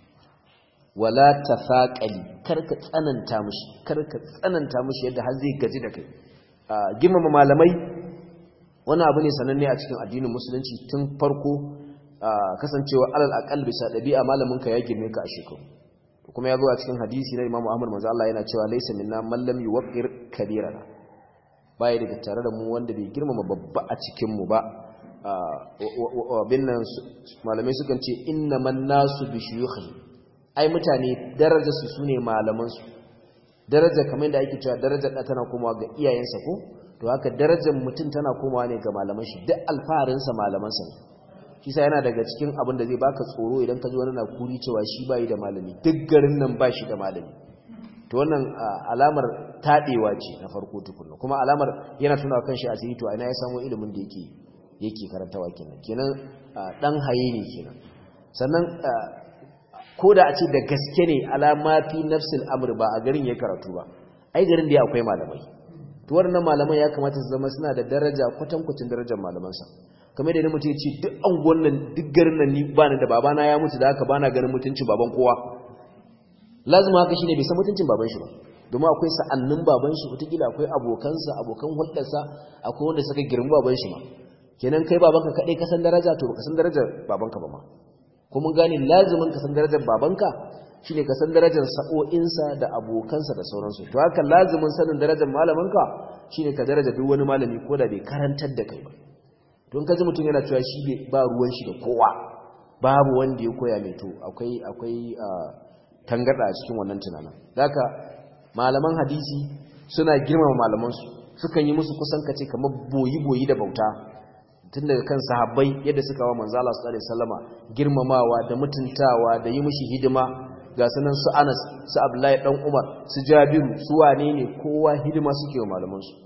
wala tafaqali kar ka tsananta mishi kar ka tsananta mishi yadda har zai gaji da kai girmama malamai wani abu ne sananne a cikin addinin musulunci tun farko kasancewa alal aqal bisa dabi'a malamin ka ya girme ka a shekaru kuma ya zo a cikin hadisi na Imam Ahmad manzo Allah yana cewa laysa minna man lam yuwaqqir kabirana baya daga tare da mu wanda bai girmama babba a cikin mu ba binnan malamai sukan ce innaman nasu bi shuyukhi ai mutane darajarsu sune malaman su daraja kamar da ake cewa darajar da tana komawa ga iyayensa ko to haka darajar mutum tana komawa ne ga malaman shi duk alfaharin sa malaman sa shi sa yana daga cikin abin da zai baka tsoro idan ka ji wani na kuri cewa shi bai da malami duk garin nan ba shi da malami to wannan alamar tadewa ce na farko tukunna kuma alamar yana tunawa kanshi asiri to ina ya samu ilimin da yake yake karantawa kenan kenan dan haye ne kenan sannan ko da a ce da gaske ne alama fi nafsil amr ba a garin ya karatu ba ai garin da akwai malamai to wannan malaman ya kamata su zama suna da daraja kwatankwacin darajar malamansa kamar da mutum ya ce duk anguwan nan duk garin nan ni ba ni da babana ya mutu da haka bana ganin mutuncin baban kowa lazima haka shine bai san mutuncin baban shi ba domin akwai sa'annin baban shi wataƙila akwai abokansa abokan hulɗarsa akwai wanda suka girma baban shi ma kenan kai babanka kaɗai ka san daraja to baka san darajar babanka ba ma ko mun gane lazimin ka san darajar babanka shine ka san darajar sa'o'insa da abokansa da sauransu to haka lazimin sanin darajar malaminka shine ka daraja duk wani malami ko da bai karantar da kai ba don kaji mutum yana cewa shi ba ruwan shi da kowa babu wanda ya koya mai to akwai akwai tangarda a cikin wannan tunanin haka malaman hadisi suna girmama malamansu sukan yi musu kusan kace kamar boyi-boyi da bauta tun daga kan sahabbai yadda suka wa manzo Allah sallallahu alaihi wasallama girmamawa da mutuntawa da yi mishi hidima ga sanan su Anas su Abdullahi dan Umar su Jabiru su wane ne kowa hidima suke wa malaman su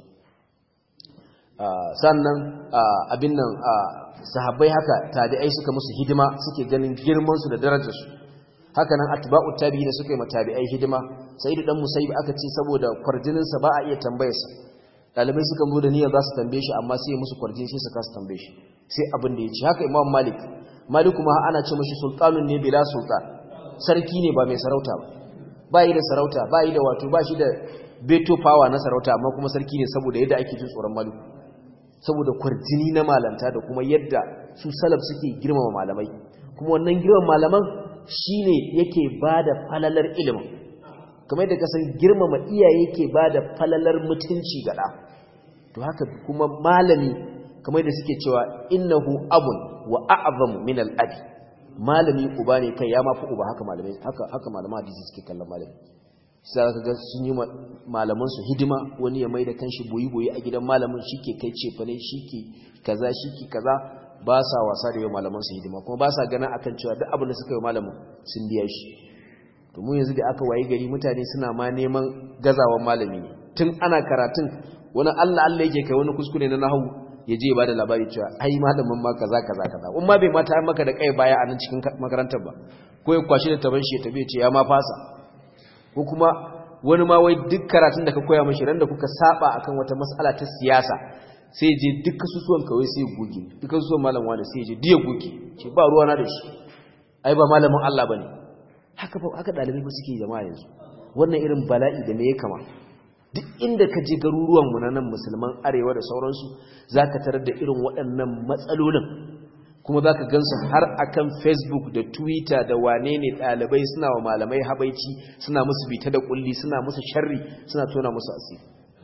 sannan abin nan sahabbai haka tabi'ai suka musu hidima suke ganin girman su da darajar su haka nan atba'u tabi'ina suka yi matabi'ai hidima sa'idu dan musayyib aka ce saboda kwarjinin sa ba a iya tambayarsa dalibai suka zo da niyyar za su tambaye shi amma sai musu kwarjin sai su kasa tambaye shi sai abin da ya ce haka imam malik malik kuma ana ce mashi sultanun ne bila sultan sarki ne ba mai sarauta ba ba yi da sarauta ba yi da wato ba shi da beto power na sarauta amma kuma sarki ne saboda yadda ake jin tsoron malik saboda kwarjini na malanta da kuma yadda su salaf suke girmama malamai kuma wannan girmama malaman shine yake bada falalar ilimin kamar yadda kasan girmama iyaye yake bada falalar mutunci ga ɗa to haka kuma malami kamar da suke cewa innahu abun wa a'zamu min al-abi malami uba ne kai ya mafi uba haka malamai haka haka malaman hadisi suke kallon malami sai ka ga sun yi malaman su hidima wani ya mai da kanshi boyi boyi a gidan malamin shike kai cefa ne shike kaza shike kaza ba sa wasa da yau malaman su hidima kuma ba sa ganin akan cewa duk abin da suka yi malamin sun biya shi to mu yanzu da aka wayi gari mutane suna ma neman gazawan malami ne tun ana karatun wani Allah Allah yake kai wani kuskure na nahawu ya je ba da labari cewa ai malamin ma kaza kaza kaza in ma bai mata maka da kai baya a nan cikin makarantar ba ko ya kwashi da taban shi ya tabe ce ya ma fasa ko kuma wani ma wai duk karatun da ka koya mashi ran da kuka saba akan wata mas'ala ta siyasa sai je duk kasusuwan kawai sai goge duk kasusuwan malam wani sai je diya goge ce ba ruwa na da shi ai ba malamin Allah bane haka ba haka dalibai ba suke jama'a yanzu wannan irin bala'i da me ya kama duk inda ka je garuruwanmu na nan musulman arewa da sauransu za ka tarar da irin waɗannan matsalolin kuma za ka gansu har akan facebook da twitter da wane ne ɗalibai suna wa malamai habaici suna musu bita da ƙulli suna musu sharri suna tona musu asiri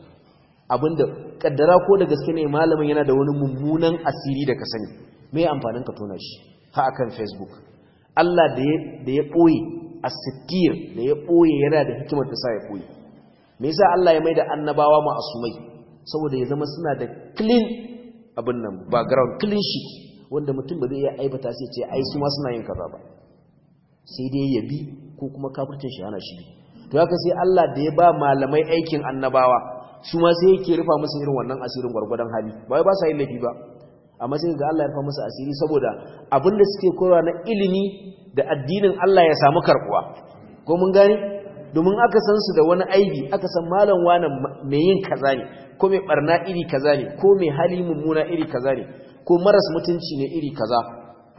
abinda kaddara ko da gaske ne malamin yana da wani mummunan asiri da ka sani me amfanin ka tona shi ha akan facebook Allah da ya ɓoye a sittir da ya ɓoye yana da hikimar da sa ya ɓoye me yasa Allah ya maida annabawa ma'asumai saboda ya zama suna da clean abin nan background clean sheet wanda mutum ba zai iya aibata sai ce ai su ma suna yin kaza ba sai dai ya bi ko kuma kafircin shi hana shi to haka sai Allah da ya ba malamai aikin annabawa su ma sai yake rufa musu irin wannan asirin gwargwadon hali ba wai ba sa yin laifi ba amma sai ga Allah ya rufa musu asiri saboda abin da suke koyarwa na ilimi da addinin Allah ya samu karbuwa ko mun gane domin aka san su da wani aibi aka san malam wani mai yin kaza ne ko mai barna iri kaza ne ko mai hali mummuna iri kaza ne ko maras mutunci ne iri kaza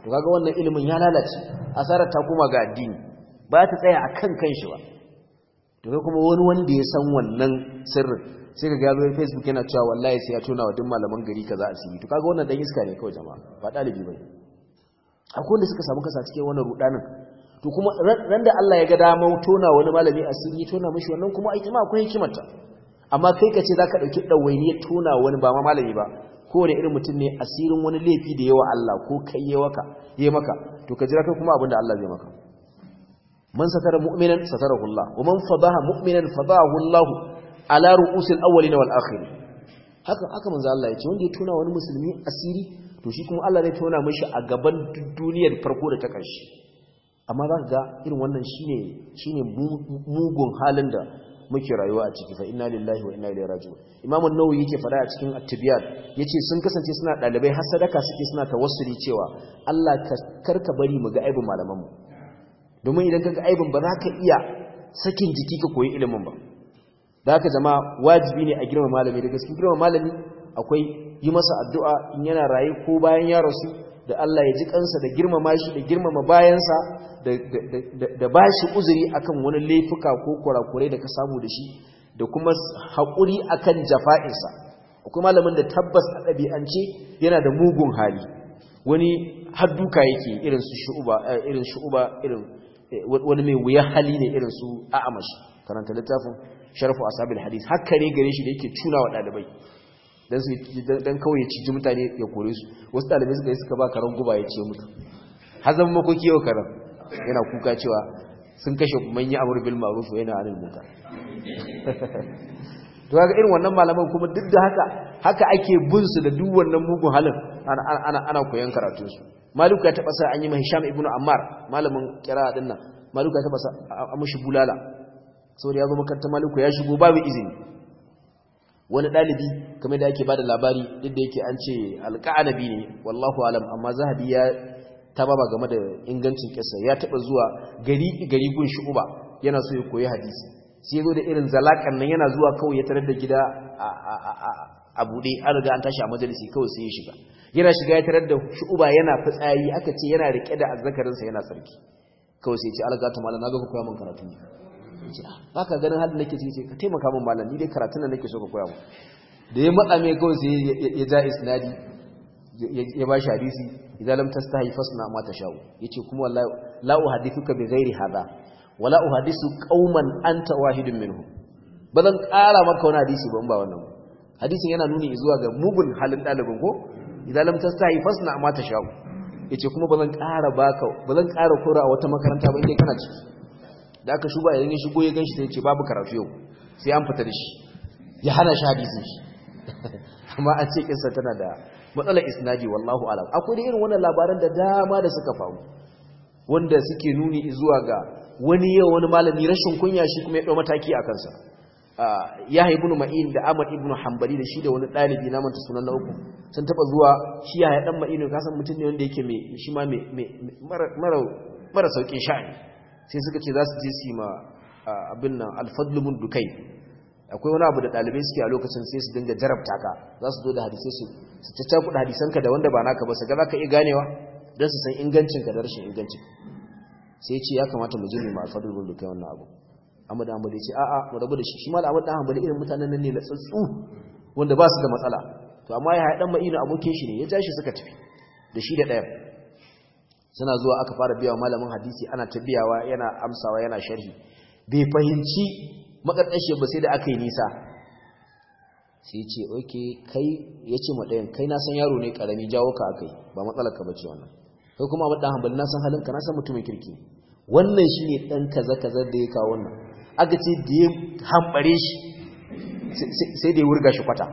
to kaga wannan ilimin ya lalace asarar ta koma ga addini ba ta tsaya akan kanshi ba to kai kuma wani wanda ya san wannan sirrin sai ka gano Facebook yana cewa wallahi sai ya tona wa duk malaman gari kaza asiri to kaga wannan dan iska ne kawai jama'a ba dalibi bane akwai wanda suka samu kasa cikin wannan rudanin to kuma ran da Allah ya ga dama tona wani malami asiri tona mishi wannan kuma ai ma akwai hikimarta amma kai ka ce zaka dauki dawainiyar tona wani ba ma malami ba kowane irin mutum ne asirin wani laifi da yawa Allah ko kai ya waka ya maka to ka jira kai kuma abin da Allah zai maka man satara mu'minan satarahu Allah wa man fadaha mu'minan fadahu Allah ala ru'usil awwalin wal akhirin haka haka manzo Allah ya ce wanda ya tona wani musulmi asiri to shi kuma Allah zai tona mishi a gaban duniyar farko da ta ƙarshe amma za ka ga irin wannan shine shine mugun halin da muke rayuwa a ciki fa inna lillahi wa inna ilaihi raji'un imam an-nawawi yake fada a cikin at-tibyan yace sun kasance suna dalibai har sadaka suke suna tawassuli cewa Allah ka karka bari mu ga aibin malaman mu domin idan kaga aibin ba za ka iya sakin jiki ka koyi ilimin ba da haka jama'a wajibi ne a girma malami da gaskiya girma malami akwai yi masa addu'a in yana raye ko bayan ya rasu da Allah ya ji kansa da girmama shi da girmama bayansa da ba shi uzuri akan wani laifuka ko kurakurai da ka samu da shi da kuma haƙuri akan jafa'insa akwai malamin da tabbas a ɗabi'ance yana da mugun hali wani hadduka yake irin su shu'uba irin shu'uba irin wani mai wuya hali ne irin su a'amash karanta littafin sharfu ashabil hadis haka ne gare shi da yake tuna wa ɗalibai dan su dan kawai ya ciji mutane ya kore su wasu dalibai suka yi suka ba karan guba ya ce mutu hazan makoki yau karan yana kuka cewa sun kashe manyan amur bil ma'ruf yana anil munkar to kaga irin wannan malaman kuma duk da haka haka ake bin su da duk wannan mugun halin ana ana ana koyon karatun su malik ya taba sa an yi hisham ibnu ammar malamin kira din nan malik ya taba sa a mushi bulala saboda ya zo makarantar maliku ya shigo babu izini wani ɗalibi kamar da ake ba da labari duk da yake an ce alƙa'anabi ne wallahu alam amma zahabi ya taba ba game da ingancin ƙasa ya taɓa zuwa gari gari gun shu'uba yana so ya koyi hadisi sai zo da irin zalakan nan yana zuwa kawai ya tarar da gida a buɗe an riga an tashi a majalisi kawai sai ya shiga yana shiga ya tarar da shu'uba yana fitsari aka ce yana riƙe da azzakarinsa yana sarki kawai sai ya ce algatu malam na ga ku koya min karatu ne ba ka ganin halin nake ciki ka taimaka min malam ni dai karatun nan nake so ka koya mu da ya matsa mai kawai sai ya ja isnadi ya ba shi hadisi idan lam tastahi fasna ma tashau yace kuma wallahi la uhaddithuka bi ghairi hada wala uhadithu qauman anta wahidun minhum bazan ƙara maka wani hadisi ban ba wannan hadisin yana nuni zuwa ga mugun halin dalibin ko idan lam tastahi fasna ma tashau yace kuma bazan ƙara baka bazan ƙara kora a wata makaranta ba indai kana ciki da aka shuba idan ya shigo ya ganshi sai ya ce babu karatu yau sai an fita da shi ya hana shi hadisin shi amma a ce kinsa tana da matsalar isnadi wallahu alam akwai da irin wannan labaran da dama da suka faru wanda suke nuni zuwa ga wani yau wani malami rashin kunya shi kuma ya dau mataki a kansa ya ibn ma'in da ahmad ibn hanbali da shi da wani dalibi na manta sunan na uku sun taba zuwa shi ya dan ma'in ka san mutum ne wanda yake mai shi ma mai mara mara saukin sha'ani sai suka ce za su je su ma abin nan alfadlu mun dukai akwai wani abu da ɗalibai suke a lokacin sai su dinga jarabta ka za su zo da hadisai su su caccakuɗa hadisanka da wanda ba naka ba su ga za ka iya ganewa don su san ingancinka da rashin ingancin sai ce ya kamata mu je mu ma alfadlu mun dukai wannan abu amma da amma da ce a'a mu rabu da shi shi ma da amma da hanbali irin mutanen nan ne na tsatsu wanda ba su da matsala to amma ya haɗan ma'ina abokin shi ne ya ja shi suka tafi da shi da ɗaya suna zuwa aka fara biya wa malamin hadisi ana ta biyawa yana amsawa yana sharhi bai fahimci makarƙashe ba sai da aka yi nisa sai ce oke kai ya ce maɗayan kai na san yaro ne ƙarami jawo ka aka yi ba matsalar ka bace wannan kai kuma maɗan hambali na san halinka na san mutumin kirki wannan shi ne ɗan kaza-kaza da ya kawo wannan aka ce da ya hambare shi sai da ya wurga shi kwata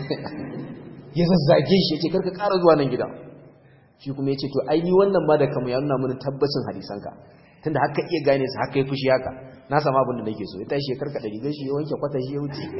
ya zazzage shi ya ce karka ƙara zuwa nan gida shi kuma ya ce to aini wannan ma da kama ya nuna mana tabbacin hadisanka tunda haka iya gane su haka ya fushi haka na sama abin da nake so ya tashi ya karkada rigar shi ya wanke kwata shi ya wuce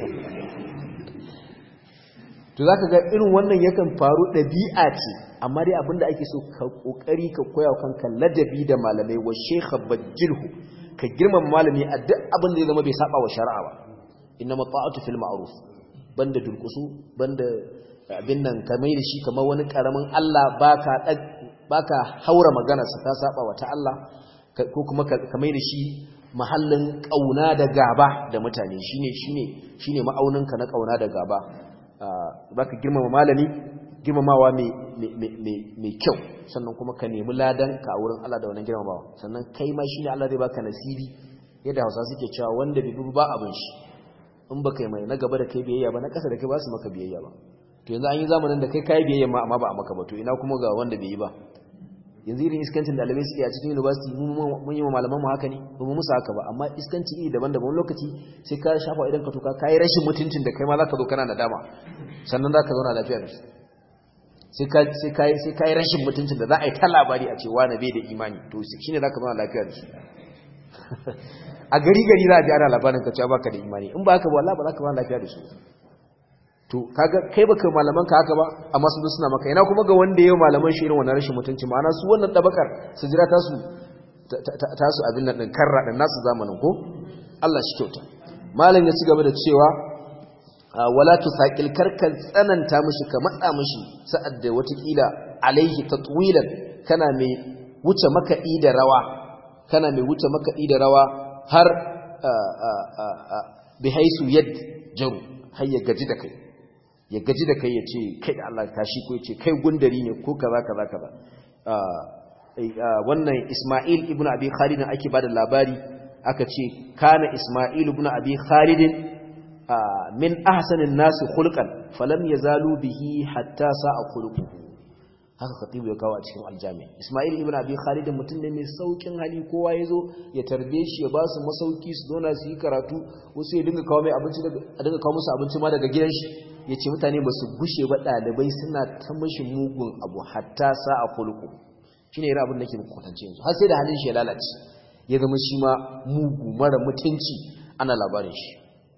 to zaka ga irin wannan yakan faru ɗabi'a ce amma dai abin da ake so ka kokari ka koya kanka ladabi da malamai wa shekha bajilhu ka girmama malami a duk abin da ya zama bai saba wa shari'a ba inna mata'atu fil ma'ruf banda durkusu banda abin nan ka mai da shi kamar wani karamin Allah baka baka haura maganarsa ta saba wa ta Allah ko kuma ka mai da shi mahallin kauna da gaba da mutane shine shine shine ma'auninka na kauna da gaba zaka girmama malami girmamawa mai kyau sannan kuma ka nemi ladan ka a wurin Allah da wannan girmamawa sannan kai ma shine Allah zai baka nasibi yadda Hausa suke cewa wanda bai ba abin shi in baka yi mai na gaba da kai biyayya ba na ƙasa da kai ba su maka biyayya ba to yanzu an yi zamanin da kai kai biyayya ma amma ba a maka ba to ina kuma ga wanda bai yi ba yanzu irin iskancin da alamai suke a cikin university mun yi wa malaman mu haka ne ba mu musu haka ba amma iskanci iri daban-daban lokaci sai ka shafa idan ka tuka kai rashin mutuncin da kai ma zaka zo kana nadama sannan zaka zauna lafiya da su sai ka sai kai sai kai rashin mutuncin da za a yi ta labari a ce wani bai da imani to shine zaka zauna lafiya da su a gari gari za a ji ana labarin ka cewa baka da imani in ba haka ba wallahi ba za ka zauna lafiya da su to kaga kai baka malaman ka haka ba amma sun suna maka ina kuma ga wanda yayin malaman shi irin wannan rashin mutunci ma'ana su wannan dabakar su jira ta su ta su abin nan din karra din nasu zamanin ko Allah shi kyauta malam ya ci gaba da cewa wala tusaqil karkan tsananta mishi ka matsa mishi sa'ad da watakila alaihi tatwilan kana mai wuce makaɗi da rawa kana mai wuce makaɗi da rawa har bihaisu yad jaru har ya gaji da kai ya gaji da kai ya ce kai da Allah tashi ko ya ce kai gundari ne ko kaza kaza kaza wannan Isma'il ibn Abi Khalid ake bada labari aka ce kana Isma'il ibn Abi Khalid min ahsanin nas khulqan falam yazalu bihi hatta sa'a khuluquhu haka khatibu ya kawo a cikin aljami Isma'il ibn Abi Khalid mutum ne mai saukin hali kowa yazo ya tarbe shi ya ba su masauki su zauna su yi karatu wasu ya dinga kawo mai abinci a dinga kawo musu abinci ma daga gidan shi ya ce mutane ba su gushe ba ɗalibai suna ta mashi mugun abu hatta sa a kulku shi ne irin abin da ke kwatance yanzu har sai da halin shi ya lalace ya zama shi ma mugu mara mutunci ana labarin shi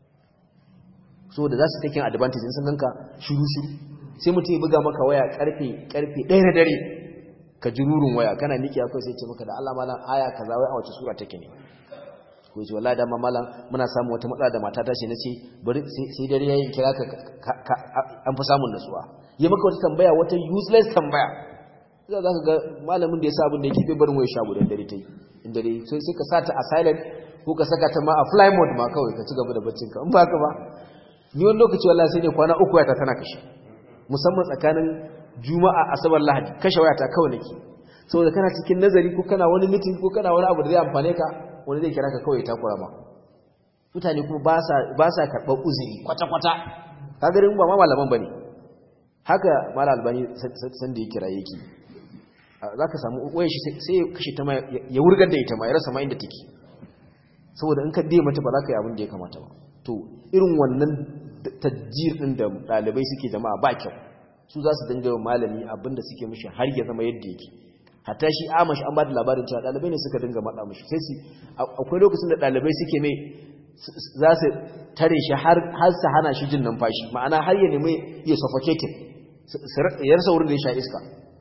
so da za su taken advantage sun ganka shuru shuru sai mutum ya buga maka waya karfe karfe ɗaya na dare ka ji rurin waya kana miƙi akwai sai ce maka da Allah malam aya kaza wai a wace sura take ne ko ce wallahi da malam muna samu wata matsala da matata ce nace bari sai dare yayin kira ka an fi samun nasuwa yi maka wata tambaya wata useless tambaya za ka ga malamin da ya sa abin da yake bai barin waya shago da dare tai inda dai sai sai ka sata a silent ko ka saka ta ma a fly mode ma kawai ka ci gaba da baccin ka in ba ka ba ni wani lokaci wallahi sai ne kwana uku waya ta tana kashe musamman tsakanin juma'a asabar lahadi kashe waya ta kawai nake saboda kana cikin nazari ko kana wani meeting ko kana wani abu da zai amfane ka wani zai kira ka kawai ta kura ma mutane kuma ba sa karɓar uzuri kwata-kwata kagarin ba ma malaman ba ne haka mala albani sanda ya kira yake za ka samu waya shi sai ya kashe ta ma ya wurgar da ita ma ya rasa ma inda take saboda in ka dai mata ba za ka yi abin da ya kamata ba to irin wannan tajjir ɗin da ɗalibai suke jama'a ba kyau su za su dinga malami abin da suke mishi har ya zama yadda yake hatta shi amash an ba da labarin cewa ɗalibai ne suka dinga maɗa mashi sai su akwai lokacin da ɗalibai suke mai za su tare shi har su hana shi jin numfashi ma'ana har ya nemi ya suffocating ya rasa wurin da ya sha iska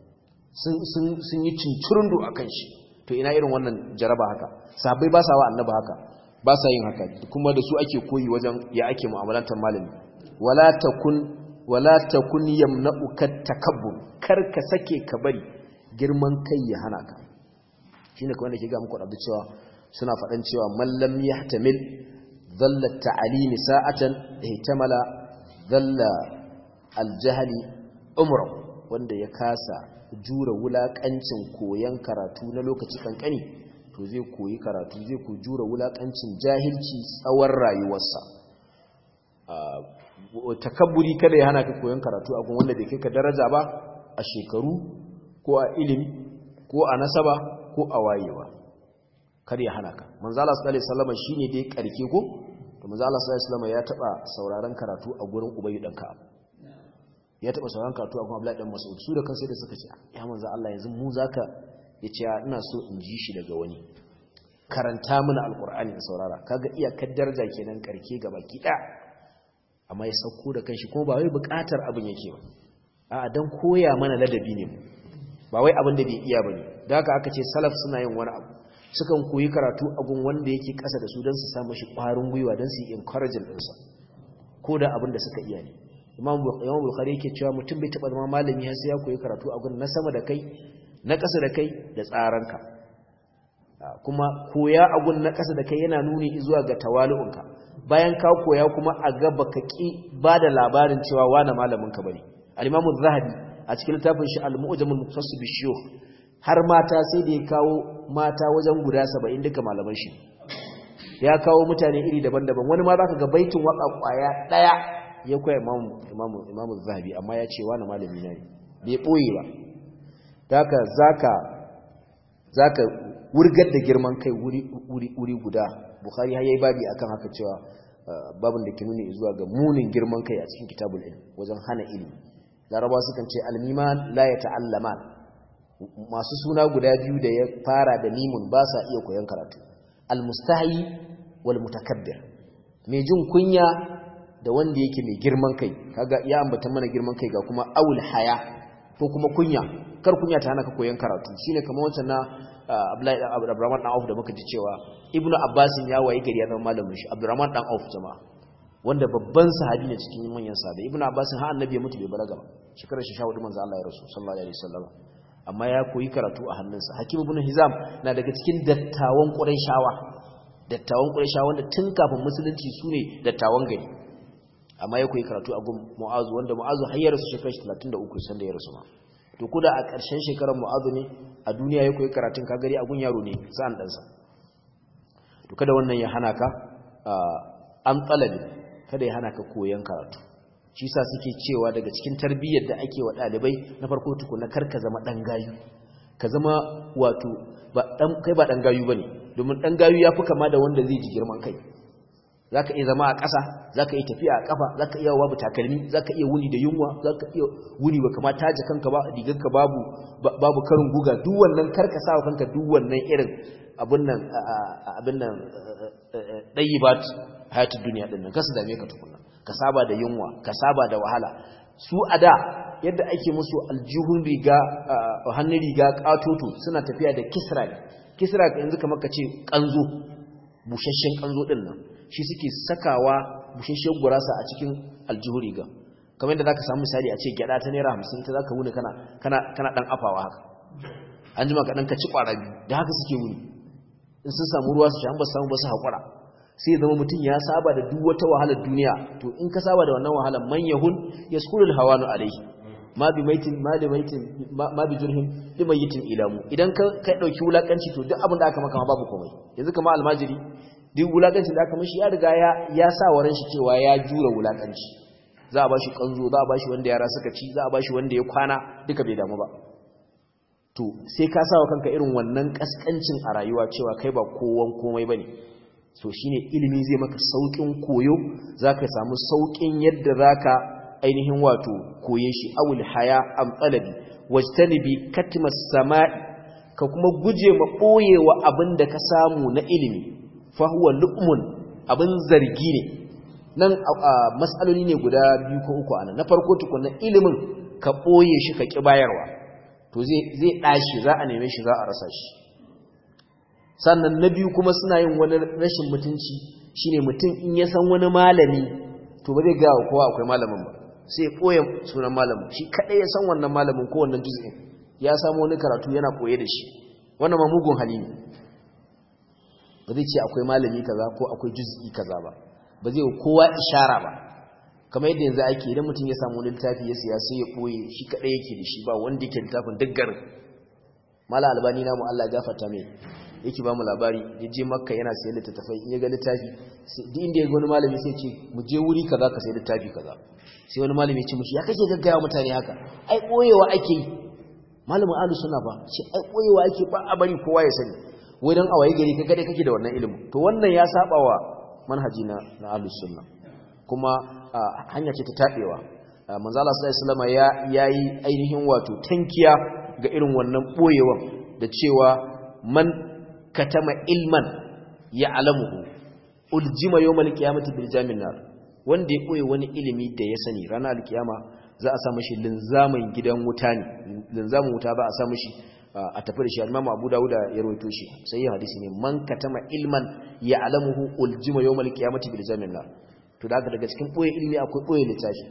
sun yi cincirundu a kan shi to ina irin wannan jaraba haka sabai ba sa wa annaba haka ba sa yin haka kuma da su ake koyi wajen ya ake mu'amalantar malami wala takun wala takun yamna'uka takabbur kar ka sake ka bari girman kai ya hana ka shi ne kawai da ke ga muku ɗabda cewa suna faɗan cewa mallam ya tamil zalla ta'alimi sa'atan da hitamala zalla aljahali umra wanda ya kasa jura wulaƙancin koyon karatu na lokaci kankani to zai koyi karatu zai ku jura wulaƙancin jahilci tsawon rayuwarsa takabburi kada ya hana ka koyon karatu a gun wanda bai kai ka daraja ba a shekaru ko a ilimi ko a nasaba ko a wayewa kar ya hana ka manzo Allah sallallahu alaihi wasallam shine dai karke ko to manzo Allah sallallahu alaihi wasallam ya taba sauraron karatu a gurin Ubay dan Ka'ab ya taba sauraron karatu a gurin Abdullah dan Mas'ud su da kansu da suka ce ya manzo Allah yanzu mu zaka yace ina so in ji shi daga wani karanta mana alqur'ani in saurara kaga iyakar daraja kenan karke gaba kida amma ya sauko da kanshi ko ba wai bukatar abin yake ba a'a dan koya mana ladabi ne ba wai abin da bai iya bane da haka aka ce salaf suna yin wani abu sukan koyi karatu a gun wanda yake kasa da su don su samu shi kwarin gwiwa don su yi encouraging ɗinsa ko da abin da suka iya ne imam bukhari yake cewa mutum bai taɓa zama malami har sai ya koyi karatu a gun na sama da kai na ƙasa da kai da tsaranka kuma koya agun na ƙasa da kai yana nuni zuwa ga tawali'unka bayan ka koya kuma a ga baka ki ba da labarin cewa wani malamin ka bane al-imamu zahabi a cikin littafin shi al-mu'jamul muqtasid bi har mata sai da ya kawo mata wajen guda 70 duka malaman shi ya kawo mutane iri daban-daban wani ma zaka ga baitin waka kwaya daya ya koya imamu imamu imamu zahabi amma ya ce wani malami ne bai boye ba haka zaka zaka wurgar da girman kai wuri wuri wuri guda bukhari har yayi babi akan haka cewa babin da ke nuni zuwa ga munin girman kai a cikin kitabul ilm wajen hana ilimi larabawa sukan ce almiman la yata'allaman masu suna guda biyu da ya fara da mimun ba sa iya koyon karatu almustahi wal mutakabbir mai jin kunya da wanda yake mai girman kai kaga ya ambata mana girman kai ga kuma awul haya ko kuma kunya kar kunya ta hana ka koyon karatu shine kamar wancan na Abdullahi Abdurrahman dan Auf da muka ji cewa Ibnu Abbas ya wayi gari ya zama malamin shi Abdurrahman dan Auf jama'a wanda babban sahabi ne cikin manyan sahabbai Ibnu Abbas har annabi ya mutu bai balaga ba shekarar shi 14 manzo Allah ya rasu sallallahu alaihi wasallam amma ya koyi karatu a hannunsa Hakim ibn Hizam na daga cikin dattawan Qurayshawa dattawan Qurayshawa wanda tun kafin musulunci sune dattawan gari amma ya koyi karatu a gun Mu'azu wanda Mu'azu har ya rasu shekarar 33 sanda ya rasu ma to kuda a ƙarshen shekarar Mu'azu ne a duniya ya koyi karatun kagari a gun yaro ne sa'an ɗansa to kada wannan ya hana ka an tsalabi kada ya hana ka koyon karatu shi sa suke cewa daga cikin tarbiyyar da ake wa ɗalibai na farko tukuna kar ka zama ɗan gayu ka zama wato kai ba ɗan gayu ba ne domin ɗan gayu ya fi kama da wanda zai ji girman kai za ka iya zama a ƙasa za ka iya tafiya a ƙafa za ka iya babu takalmi za ka iya wuni da yunwa za ka iya wuni ba kama taji kanka ba rigarka babu babu karin guga duk wannan karka sa wa kanka duk wannan irin abin nan abin nan ɗayi ba hayatun duniya ɗin nan kasu dame ka tukuna ka saba da yunwa ka saba da wahala su a da yadda ake musu aljihun riga hannun riga ƙatoto suna tafiya da kisra ne kisra yanzu kamar ka ce ƙanzo busasshen ƙanzo ɗin nan shi suke sakawa bushashiyar gurasa a cikin aljihu riga kamar yadda zaka samu misali a ce gyada ta naira hamsin ta zaka wuni kana kana kana dan afawa haka an jima ka dan ka ci kwara biyu da haka suke wuni in sun samu ruwa su sha an ba samu ba su hakura sai zama mutum ya saba da duk wata wahalar duniya to in ka saba da wannan wahalar man yahun yaskulul hawanu alaihi ma bi maitin ma da maitin ma bi jurhin li mayitin ilamu idan ka kai dauki wulakanci to duk abin da aka maka ma babu komai yanzu kamar almajiri duk wulakancin da aka mashi ya riga ya sa wa ran shi cewa ya jura wulakanci za a bashi kanzo za a bashi wanda yara suka ci za a bashi wanda ya kwana duka bai damu ba to sai ka sa wa kanka irin wannan kaskancin a rayuwa cewa kai ba kowan komai bane to shine ilimi zai maka saukin koyo zaka samu saukin yadda zaka ainihin wato koye shi awul haya am talabi wajtanibi katmas sama'i ka kuma guje ma boyewa abinda ka samu na ilimi fahuwa lu'mun abin zargi ne nan matsaloli ne guda biyu ko uku ana na farko tukunna ilimin ka ɓoye shi ka ƙi bayarwa to zai ɗashi za a neme shi za a rasa shi sannan na biyu kuma suna yin wani rashin mutunci shine mutum in ya san wani malami to ba zai gawa kowa akwai malamin ba sai ɓoye sunan malamin shi kaɗai ya san wannan malamin ko wannan juz'in ya samu wani karatu yana ɓoye da shi wannan ma mugun hali ne ba zai ce akwai malami kaza ko akwai juz'i kaza ba ba zai kowa ishara ba kamar yadda yanzu ake idan mutum ya samu littafi ya siya sai ya boye shi kadai yake da shi ba wanda yake littafin duk garin mala albani na mu Allah gafarta mai yake ba mu labari ya je makka yana sayan littattafai in ya ga littafi duk inda ya ga wani malami sai ce mu je wuri kaza ka sayi littafi kaza sai wani malami ya ce mushi ya kake gaggaya mutane haka ai boyewa ake yi malamin alu suna ba shi ai boyewa ake ba a bari kowa ya sani wai don a waye gari ka gade kake da wannan ilimin to wannan ya saba wa manhaji na na ahlus sunna kuma hanya ce ta tabewa manzo Allah sallallahu alaihi ya yayi ainihin wato tankiya ga irin wannan boyewan da cewa man katama ilman ya'lamuhu uljima yawmal qiyamati bil jamin nar wanda ya boye wani ilimi da ya sani ranar alkiyama za a sa mashi linzamin gidan wuta ne linzamin wuta ba a sa mashi a tafi da shi al-Imam Abu Dawud ya rawaito shi sai hadisi ne man katama ilman ya'lamuhu uljima yawmal qiyamati bil jamin nar to da daga cikin boye ilmi akwai boye littafi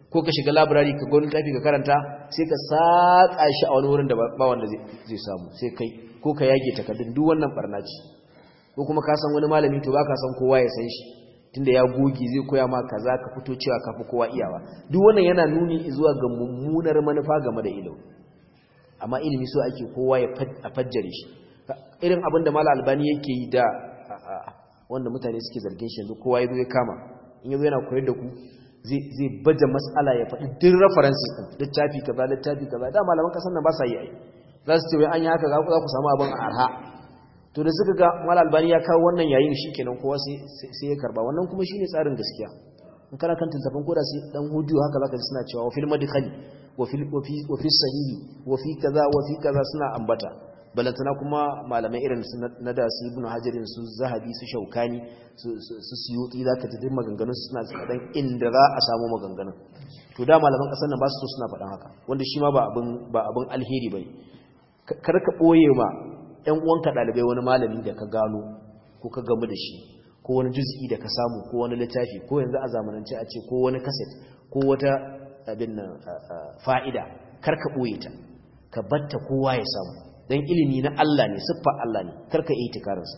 ko ka shiga library ka gwani littafi ka karanta sai ka saka shi a wani wurin da ba wanda zai samu sai kai ko ka yage takardun duk wannan barna ce ko kuma ka san wani malami to ba ka san kowa ya san shi tunda ya goge zai koya ma kaza ka fito cewa ka fi kowa iyawa duk wannan yana nuni zuwa ga mummunar manufa game da ilimi amma ilimi so ake kowa ya fajjare shi irin abin da mala albani yake yi da wanda mutane suke zargin shi yanzu kowa ya zo ya kama in yazo yana koyar da ku zai baje mas'ala ya faɗi duk references din littafi kaza littafi kaza da malaman kasan nan ba sa yi ai za su ce wai an yi haka za ku samu abin arha to da suka ga mala albani ya kawo wannan yayin shikenan kowa sai ya karba wannan kuma shine tsarin gaskiya in kana kan tantafin koda sai dan hudu haka zaka ji suna cewa wa fil madkhali wa fil wa fi sahihi wa fi kaza wa fi kaza suna ambata balantana kuma malamai irin su na da su ibnu hajarin su zahabi su shaukani su suyuti zaka ji duk maganganun su suna tsadan inda za a samu maganganun to da malaman kasar nan ba su so suna faɗan haka wanda shi ma ba abin ba abin alheri bane kar ka boye ma ƴan uwanka dalibai wani malami da ka gano ko ka gamu da shi ko wani juz'i da ka samu ko wani littafi ko yanzu a zamanance a ce ko wani kaset ko wata abin nan fa'ida kar ka boye ta ka batta kowa ya samu dan ilimi na Allah ne siffar Allah ne karka yi tikarinsa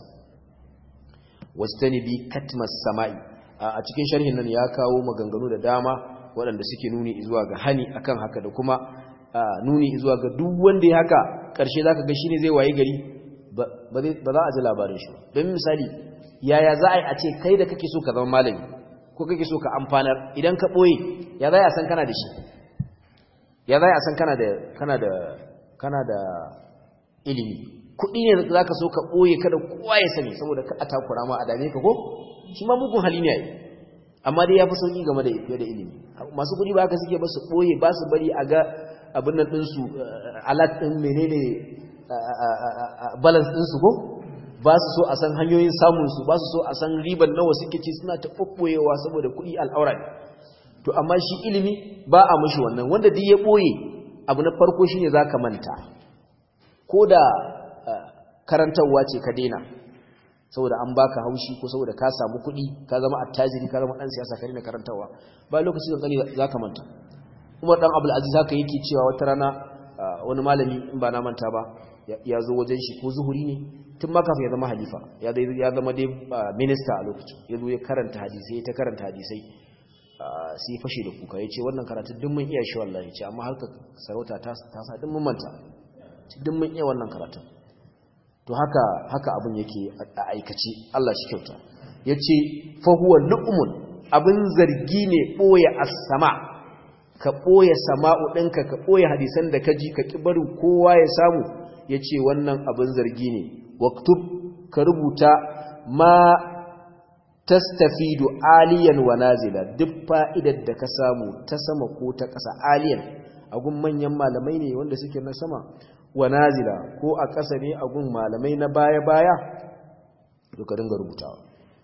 wastanibi katmas sama'i a cikin sharhin nan ya kawo maganganu da dama waɗanda suke nuni zuwa ga hani akan haka da kuma nuni zuwa ga duk wanda ya haka ƙarshe zaka ga shine zai waye gari ba za a ji labarin shi don misali yaya za a yi a ce kai da kake so ka zama malami ko kake so ka amfanar idan ka ɓoye ya za a san kana da shi ya za a san kana da kana da kana da ilimi kuɗi ne za ka so ka ɓoye kada kowa ya sani saboda ka a takura ma a dame ka ko shi ma mugun hali ne a yi amma dai ya fi sauƙi game da fiye da ilimi masu kuɗi ba haka suke ba su ɓoye ba su bari a ga abin nan ɗinsu alat ɗin menene balance ɗinsu ko ba su so a san hanyoyin samunsu ba su so a san riban nawa suke ci suna ta ɓoɓɓoyewa saboda kuɗi al'aura to amma shi ilimi ba a mashi wannan wanda duk ya ɓoye abu na farko shine za ka manta ko da karantarwa ce ka daina saboda an baka haushi ko saboda ka samu kuɗi ka zama attajiri ka zama ɗan siyasa ka daina karantarwa ba lokaci da tsani za ka manta umar ɗan abul aziz haka yake cewa wata rana wani malami in ba na manta ba ya zo wajen shi ko zuhuri ne tun ma kafin ya zama halifa ya zama dai minista a lokacin ya zo ya karanta hadisai ta karanta hadisai sai fashe da kuka ya ce wannan karatun duk mun iya shi wallahi ce amma harka sarauta ta sa duk mun manta duk mun iya wannan karatun to haka haka abin yake a aikace Allah shi kyauta yace fa huwa lu'mun abin zargi ne boye as-sama ka boye sama'u ɗinka ka boye hadisan da kaji ka ki barin kowa ya samu yace wannan abin zargi ne waktub ka rubuta ma tastafidu aliyan wa nazila duk fa'idar da ka samu ta sama ko ta ƙasa aliyan agun manyan malamai ne wanda suke na sama wa nazila ko a ƙasa ne a gun malamai na baya-baya duka dinga rubutawa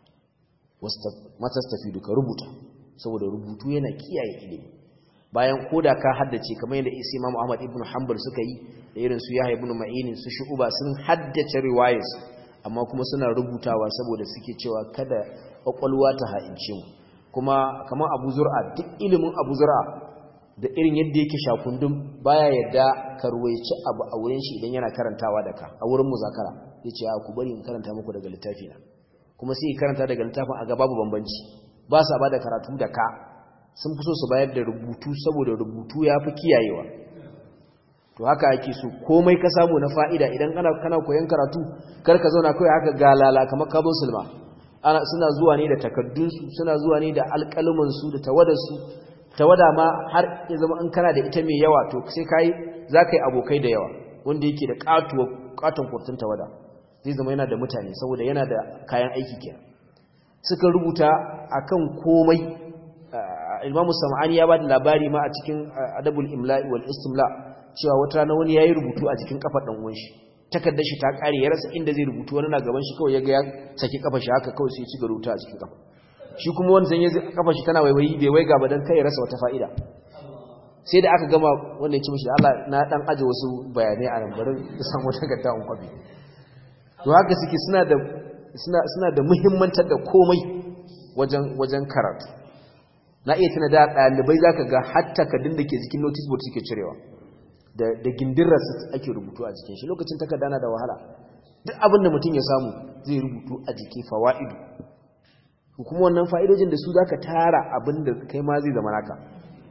matastafi duka rubuta saboda rubutu yana kiyaye ilimi bayan koda ka haddace kamar yadda isi imam ahmad ibn hanbal suka yi da irin su yahya ibn ma'inin su shu'uba sun haddace riwayas amma kuma suna rubutawa saboda suke cewa kada kwakwalwa ta ha'ince mu kuma kamar abu zur'a duk ilimin abu zur'a da irin yadda yake shakundun baya yadda ka ruwaici abu a wurin shi idan yana karantawa da ka a wurin muzakara ya ce ku bari in karanta muku daga littafi na kuma sai karanta daga littafin a ga babu bambanci ba sa ba da karatu da ka sun fi so su bayar da rubutu saboda rubutu ya fi kiyayewa to haka ake so komai ka samu na fa'ida idan kana kana koyon karatu kar ka zauna kawai haka galala kamar kabon sulma ana suna zuwa ne da takaddunsu suna zuwa ne da alƙalumansu da tawadarsu tawada ma har ya zama in kana da ita mai yawa to sai kai za ka yi abokai da yawa wanda yake da katuwa katon kurtun tawada zai zama yana da mutane saboda yana da kayan aiki kenan suka rubuta akan komai Imamu Sam'ani ya bada labari ma a cikin Adabul Imla'i wal Istimla cewa wata rana wani yayi rubutu a cikin kafar dan uwan shi takaddar shi ta kare ya rasa inda zai rubutu wani na gaban shi kawai ya ga ya saki kafar shi haka kawai sai ya ci rubuta a cikin kafa shi kuma wanda zan yi kafa shi tana waiwayi bai waiga ba dan kai ya rasa wata fa'ida sai da aka gama wanda ya ci mishi Allah na dan aje wasu bayanai a nan bari san wata gadda on kwabi to haka suke suna da suna suna da muhimmantar da komai wajen wajen karatu na iya tana da ɗalibai za ka ga hatta kadin da ke jikin notice board suke cirewa da gindirar su ake rubutu a jikin shi lokacin takarda na da wahala duk abin da mutum ya samu zai rubutu a jiki fawa'idu kuma wannan fa'idojin da su za ka tara abin da kai ma zai zama naka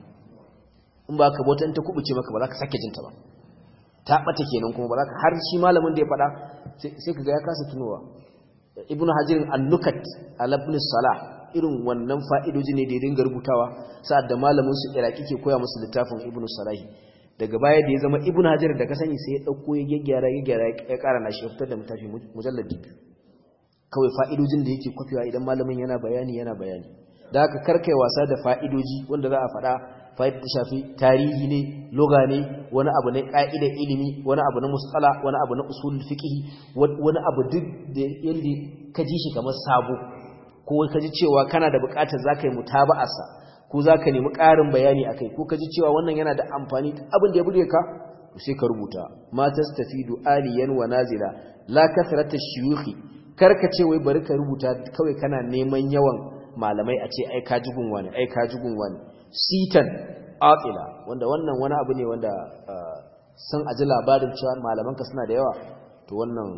in ba ka bautan ta kubuce maka ba za ka sake jinta ba ta ɓata kenan kuma ba za ka har shi malamin da ya faɗa sai ka ga ya kasa tunowa ibnu hajirin annukat alabnis salah irin wannan fa'idoji ne da ya dinga rubutawa sa'ad da malamin su iraki ke koya musu littafin ibnu salahi daga baya da ya zama ibnu hajar da ka sani sai ya ɗauko ya gyaggyara ya gyara ya ƙara na shi ya fitar da mutafi mujallar biyu kawai fa'idojin da yake kwafewa idan malamin yana bayani yana bayani da haka karkai wasa da fa'idoji wanda za a faɗa fa'idar ta shafi tarihi ne loga ne wani abu ne ƙa'idar ilimi wani abu na musala wani abu na usulul fiqh wani abu duk da yanda ka ji shi kamar sabo ko ka ji cewa kana da buƙatar zaka yi mutaba'arsa ko zaka nemi ƙarin bayani akai ko ka ji cewa wannan yana da amfani abin da ya bude ka sai ka rubuta ma tastafidu aliyan wa nazila la kasrata shuyukhi karka ce wai bari ka rubuta kawai kana neman yawan malamai a ce ai ka ji gunwa ne ai ka ji gunwa ne sitan atila wanda wannan wani abu ne wanda san aji labarin cewa malamanka suna da yawa to wannan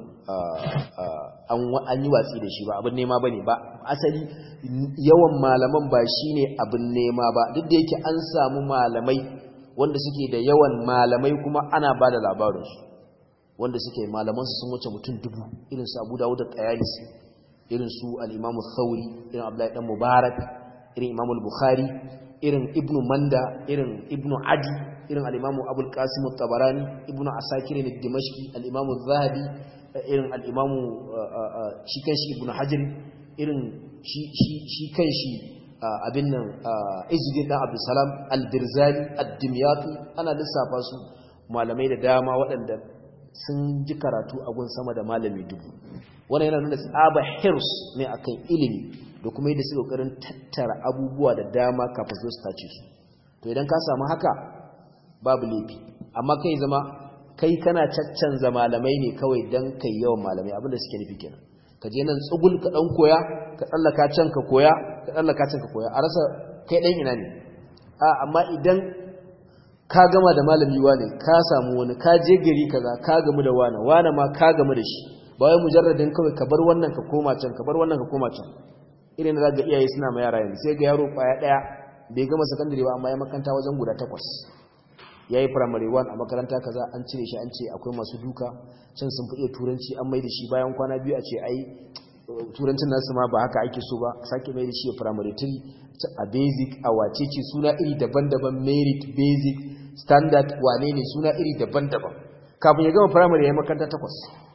an yi watsi da shi ba abin nema ba ne ba asali yawan malaman ba shi ne abin nema ba duk da yake an samu malamai wanda suke da yawan malamai kuma ana ba da labarinsu wanda suke malamansu sun wuce mutum dubu irin su abu dawo da ƙayalisi irin su al'imamu sauri irin abdullahi dan mubarak irin imamu bukhari irin ibnu manda irin ibnu adi irin al'imamu abul qasim tabarani ibnu asakir ne dimashki al'imamu zahabi irin al'imamu shi kanshi ibnu hajar irin shi kanshi abin nan izudin dan abdulsalam al-dirzali ad-dimyati ana lissafa su malamai da dama waɗanda sun ji karatu a gun sama da malami dubu wannan yana nuna tsaba hirs ne akan ilimi da kuma yadda suka kokarin tattara abubuwa da dama kafin su tace su to idan ka samu haka babu laifi amma kai zama kai kana caccanza malamai ne kawai dan kai yawan malamai abinda suke nufi kenan ka je nan tsugul ka dan koya ka tsallaka can ka koya ka tsallaka can ka koya a rasa kai dan ina ne a amma idan ka gama da malami wane ka samu wani ka je gari kaza ka gamu da wane wane ma ka gamu da shi ba wai mujarradin kawai ka bar wannan ka koma can ka bar wannan ka koma can irin da ga iyaye suna ma yara yanzu sai ga yaro kwaya daya bai gama sakandare ba amma ya makanta wajen guda takwas yayi primary 1 a makaranta kaza an cire shi an ce akwai masu duka can sun fi iya turanci an mai da shi bayan kwana biyu a ce ai turancin nasu ma ba haka ake so ba sake mai da shi primary 3 a basic a wacece suna iri daban-daban merit basic standard wane ne suna iri daban-daban kafin ya gama primary ya makaranta takwas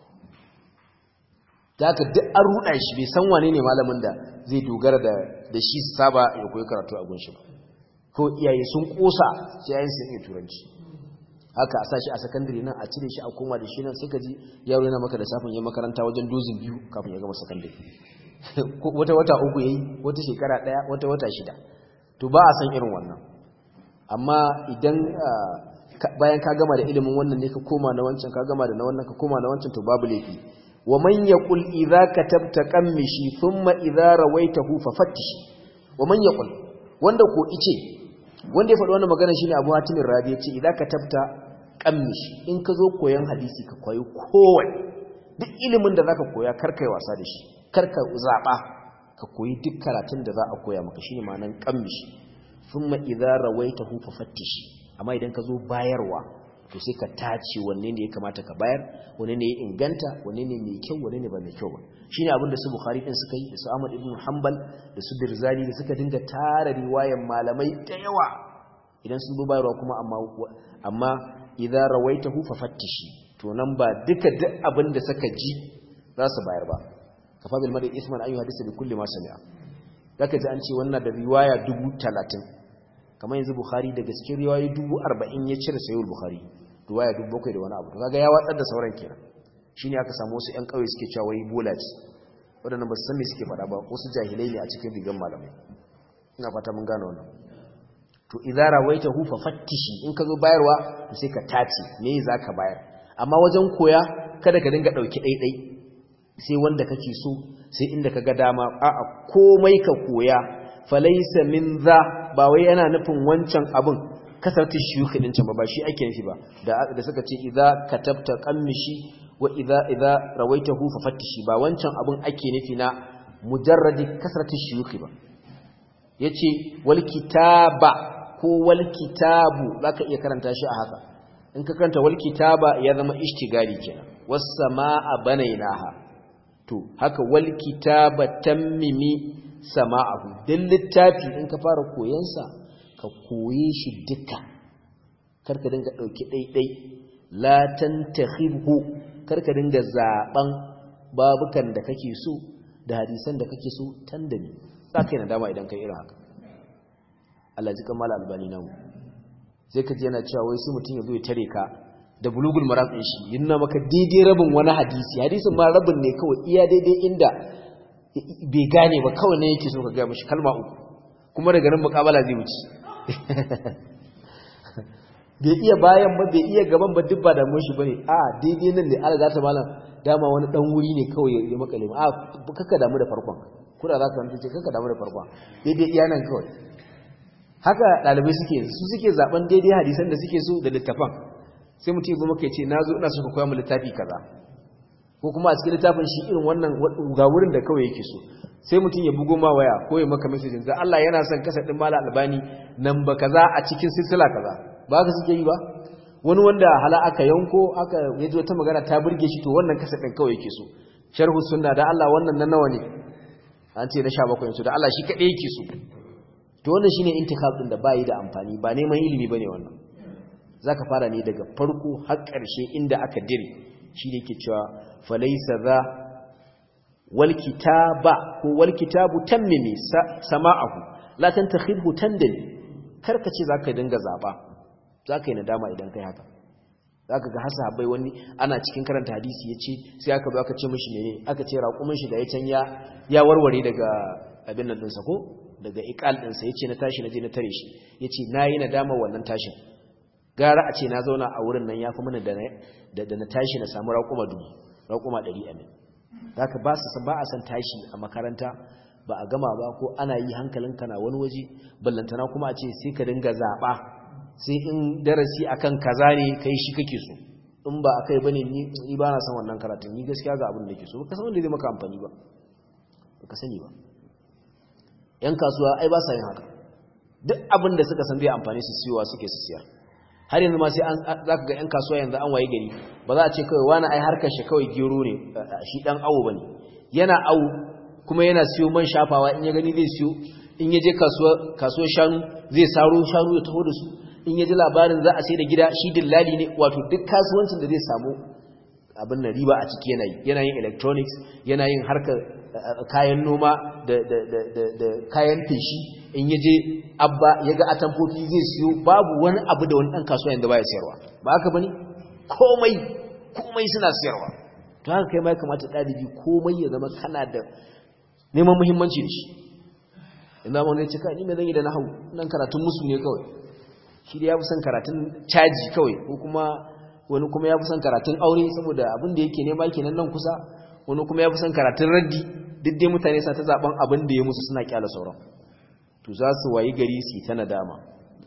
da haka duk an ruɗa shi bai san wane ne malamin da zai dogara da shi saba ya koyi karatu a gunshi ba ko iyaye sun kosa sai yayin sun iya turanci haka a sashi a sakandare nan a cire shi a koma da shi nan sai ka ji yaro yana maka da safin ya makaranta wajen dozin biyu kafin ya gama sakandare wata wata uku yayi wata shekara daya wata wata shida to ba a san irin wannan amma idan bayan ka gama da ilimin wannan ne ka koma na wancan ka gama da na wannan ka koma na wancan to babu laifi wa man yaqul idza katabta qammishi thumma idza rawaitahu fafattishi wa man yaqul wanda ko ice wanda ya faɗi wannan magana shine Abu Hatim Rabi yace idza katabta qammishi in ka zo koyan hadisi ka koyi kowai duk ilimin da zaka koya kar kai wasa da shi kar ka zaba ka koyi duk karatun da za a koya maka shine ma'anan qammishi thumma idza rawaitahu fafattishi amma idan ka zo bayarwa to sai ka tace wanne ne ya kamata ka bayar wanne ne ya inganta wanne ne mai kyau wanne ne ba mai kyau ba shine abin da su bukhari din suka yi da su ahmad ibn hanbal da su birzali da suka dinga tara riwayan malamai da yawa idan sun zo bayarwa kuma amma amma idza rawaitahu fafattishi to nan ba duka duk abin da suka ji za su bayar ba kafa bil mar'i isman ayu hadisi bi kulli ma sami'a zaka ji an ce wannan da riwaya 30 kamar yanzu bukhari daga cikin riwayoyi 40 ya cire sayyid bukhari riwaya 7 da wani abu to kaga ya watsar da sauran kenan shine aka samu wasu ƴan kauye suke cewa wai bola ce wadannan ba su san me suke faɗa ba wasu jahilai ne a cikin rigan malamai ina fata mun gane wannan to idza rawaitahu fa fattishi in ka zo bayarwa to sai ka tace me zaka bayar amma wajen koya kada ka dinga dauki daidai sai wanda kake so sai inda kaga dama a'a komai ka koya falaysa min za ba wai yana nufin wancan abin kasartar shiyuki din can ba ba shi ake nufi ba da suka ce idza katabta qammishi wa idza idza rawaitahu fa fattishi ba wancan abin ake nufi na mujarradi kasartar shiyuki ba yace wal kitaba ko wal kitabu zaka iya karanta shi a haka in ka karanta wal kitaba ya zama ishtigali kenan was samaa banaynaha to haka wal kitaba tammimi sama'ahu dan littafi in ka fara koyon sa ka koye shi duka karka dinga dauki daidai la tantakhibhu karka dinga zaban babukan da kake so da hadisan da kake so tandami zaka yi nadama idan kai irin haka Allah ji kamar albani namu sai ka ji yana cewa wai sai mutum ya zo ya tare ka da bulugul maram din shi yana maka daidai rabin wani hadisi hadisin ma rabin ne kawai iya daidai inda bai gane ba kawai ne yake so ka ga mishi kalma uku kuma daga nan mukabala zai wuce bai iya bayan ba bai iya gaban ba duk ba da mun shi bane a daidai nan ne Allah ta malam dama wani dan wuri ne kawai ya makale a kaka damu da farkon kuna za ka rantsa ce kaka damu da farkon daidai iya nan kawai haka dalibai suke su suke zaben daidai hadisan da suke so da littafan sai mutum ya zo maka ya ce na zo ina so ka koya mu littafi kaza ko kuma a cikin littafin shi irin wannan ga wurin da kawai yake so sai mutum ya bugo ma waya ko ya maka message da Allah yana son kasa din mala albani nan ba kaza a cikin silsila kaza ba ka suke yi ba wani wanda hala aka yanko aka yaji wata magana ta burge shi to wannan kasa din kawai yake so sharhu sunna da Allah wannan nan nawa ne an ce na 17 yanzu da Allah shi kadai yake so to wannan shine intikab din da bai da amfani ba neman ilimi bane wannan zaka fara ne daga farko har ƙarshe inda aka dire shi ne ke cewa falaisa za wal kitaba ko wal kitabu tammimi sama'ahu la tantakhidhu tandali karka ce zaka dinga zaba zaka yi nadama idan kai haka zaka ga hasa bai wani ana cikin karanta hadisi yace sai aka zo aka ce mishi mene aka ce raƙumin shi da ya canya ya warware daga abin nan dinsa ko daga iqal dinsa yace na tashi na je na tare shi yace nayi nadama wannan tashin gara a ce na zauna a wurin nan yafi mana da da na tashi na samu raƙuma dubu raƙuma ɗari amin haka ba su ba a san tashi a makaranta ba a gama ba ko ana yi hankalinka na wani waje ballantana kuma a ce sai ka dinga zaɓa sai in darasi akan kaza ne kai shi kake so in ba akai bane ni ba na san wannan karatun ni gaskiya ga abin da nake so ba ka san wanda zai maka amfani ba ba ka sani ba yan kasuwa ai ba sa yin haka duk abin da suka san zai amfani su siyowa suke su siyar har yanzu ma sai an zaka ga ƴan kasuwa yanzu an waye gari ba za a ce kawai wani ai harkar shi kawai gero ne shi dan awo bane yana awo kuma yana siyo man shafawa in ya gani zai siyo in ya je kasuwa kasuwar shanu zai saro shanu ya taho da su in ya ji labarin za a sai da gida shi dillali ne wato duk kasuwancin da zai samu abin na riba a ciki yana yi yana yin electronics yana yin harkar kayan noma da kayan feshi in yaje abba ya ga atamfofi zai siyo babu wani abu da wani ɗan kasuwa yadda ba ya siyarwa ba haka ba ne komai komai suna siyarwa to haka kai ma ya kamata ɗalibi komai ya zama kana da neman muhimmanci da shi ina ma wani cika ni mai zan yi da na hau nan karatun musu ne kawai shi da ya fi son karatun caji kawai ko kuma wani kuma ya fi son karatun aure saboda abin da yake nema kenan nan kusa wani kuma ya fi son karatun raddi duk dai mutane sa ta zaben abin da ya musu suna kyala sauran to za su wayi gari su ta nadama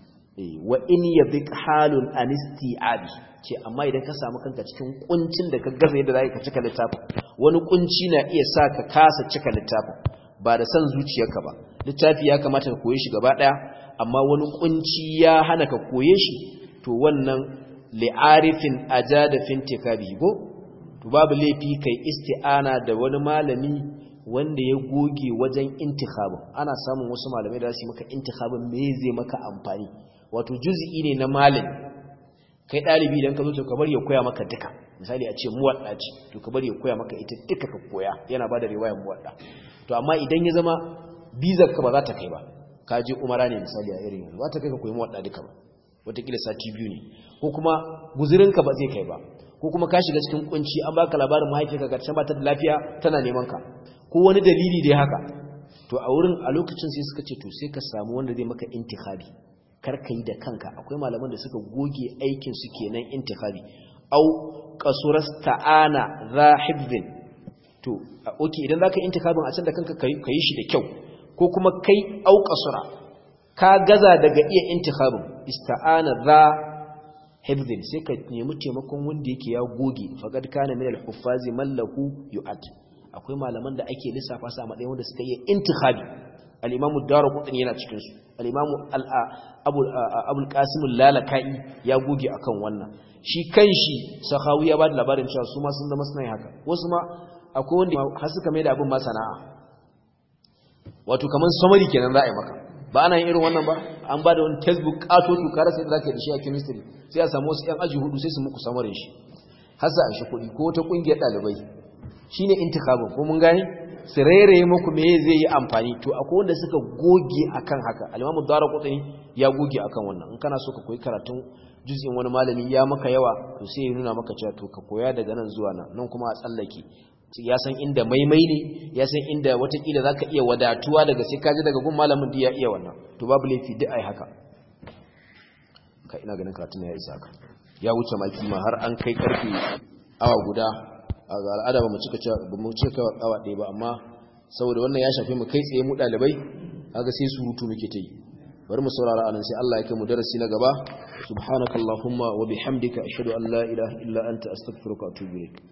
wa in yadhiq halun anisti'abi ce amma idan ka samu kanka cikin kuncin da ka gaza yadda zaka cika littafin wani kunci na iya sa ka kasa cika littafin ba da san zuciyarka ba littafi ya kamata ka koye shi gaba daya amma wani kunci ya hana ka koye shi to wannan li'arifin ajada fintikabi go to babu laifi kai isti'ana da wani malami wanda ya goge wajen intikhabin ana samun wasu malamai da su maka intikhabin me zai maka amfani wato juz'i ne na malami kai dalibi idan ka zo to ka bari ya koya maka duka misali a ce muwadda ce to ka bari ya koya maka ita duka ka koya yana bada riwayar muwadda to amma idan ya zama bizar ka ba za ta kai ba ka je umara ne misali a irin yanzu za ta kai ka koyi muwadda duka ba wataƙila sati biyu ne ko kuma guzurinka ba zai kai ba ko kuma ka shiga cikin kunci an baka labarin mahaifiyarka ga can ba ta da lafiya tana neman ka ko wani dalili dai haka to a wurin a lokacin sai suka ce to sai ka samu wanda zai maka intikhabi kar ka yi da kanka akwai malaman da suka goge aikin su kenan intikhabi au qasuras ta'ana za hibzin to okay idan zaka intikhabin a can da kanka kai shi da kyau ko kuma kai au qasura ka gaza daga iya intikhabin ista'ana za hifdhin sai ka nemi taimakon wanda yake ya goge faqad kana min al-huffazi mallahu yu'at akwai malaman da ake lissafa su a matsayin wanda suka yi intikhabi al-imam ad-darqutni yana cikin su al-imam abu abul qasim al-lalakai ya goge akan wannan shi kanshi sahawi ya ba da labarin cewa su ma sun zama suna yin haka wasu ma akwai wanda har suka mai da abin ma sana'a wato kamar summary kenan za a yi maka ba ana yin irin wannan ba an ba da wani textbook kato to kara sai da zaka yi da shi a chemistry sai a samu wasu yan aji hudu sai su muku samarin shi har sa an shi kuɗi ko wata ƙungiyar ɗalibai shine intikabin ko mun gane su rairaye muku me zai yi amfani to akwai wanda suka goge akan haka al-imamu daraqutni ya goge akan wannan in kana so ka koyi karatun juz'in wani malami ya maka yawa to sai ya nuna maka cewa to ka koya daga nan zuwa nan nan kuma a tsallake ya san inda maimai ne ya san inda watakila za ka iya wadatuwa daga sai kaji daga gun malamin da ya iya wannan to babu laifi duk ai haka ka ina ganin karatun ya isa haka ya wuce maki ma har an kai karfe awa guda a ga al'ada ba mu cika ba mu cika awa ɗaya ba amma saboda wannan ya shafe mu kai tsaye mu ɗalibai kaga sai surutu muke ta yi bari mu saurara anan sai Allah ya kai mu darasi na gaba subhanakallahumma wa bihamdika ashhadu an la ilaha illa anta astaghfiruka wa atubu ilaik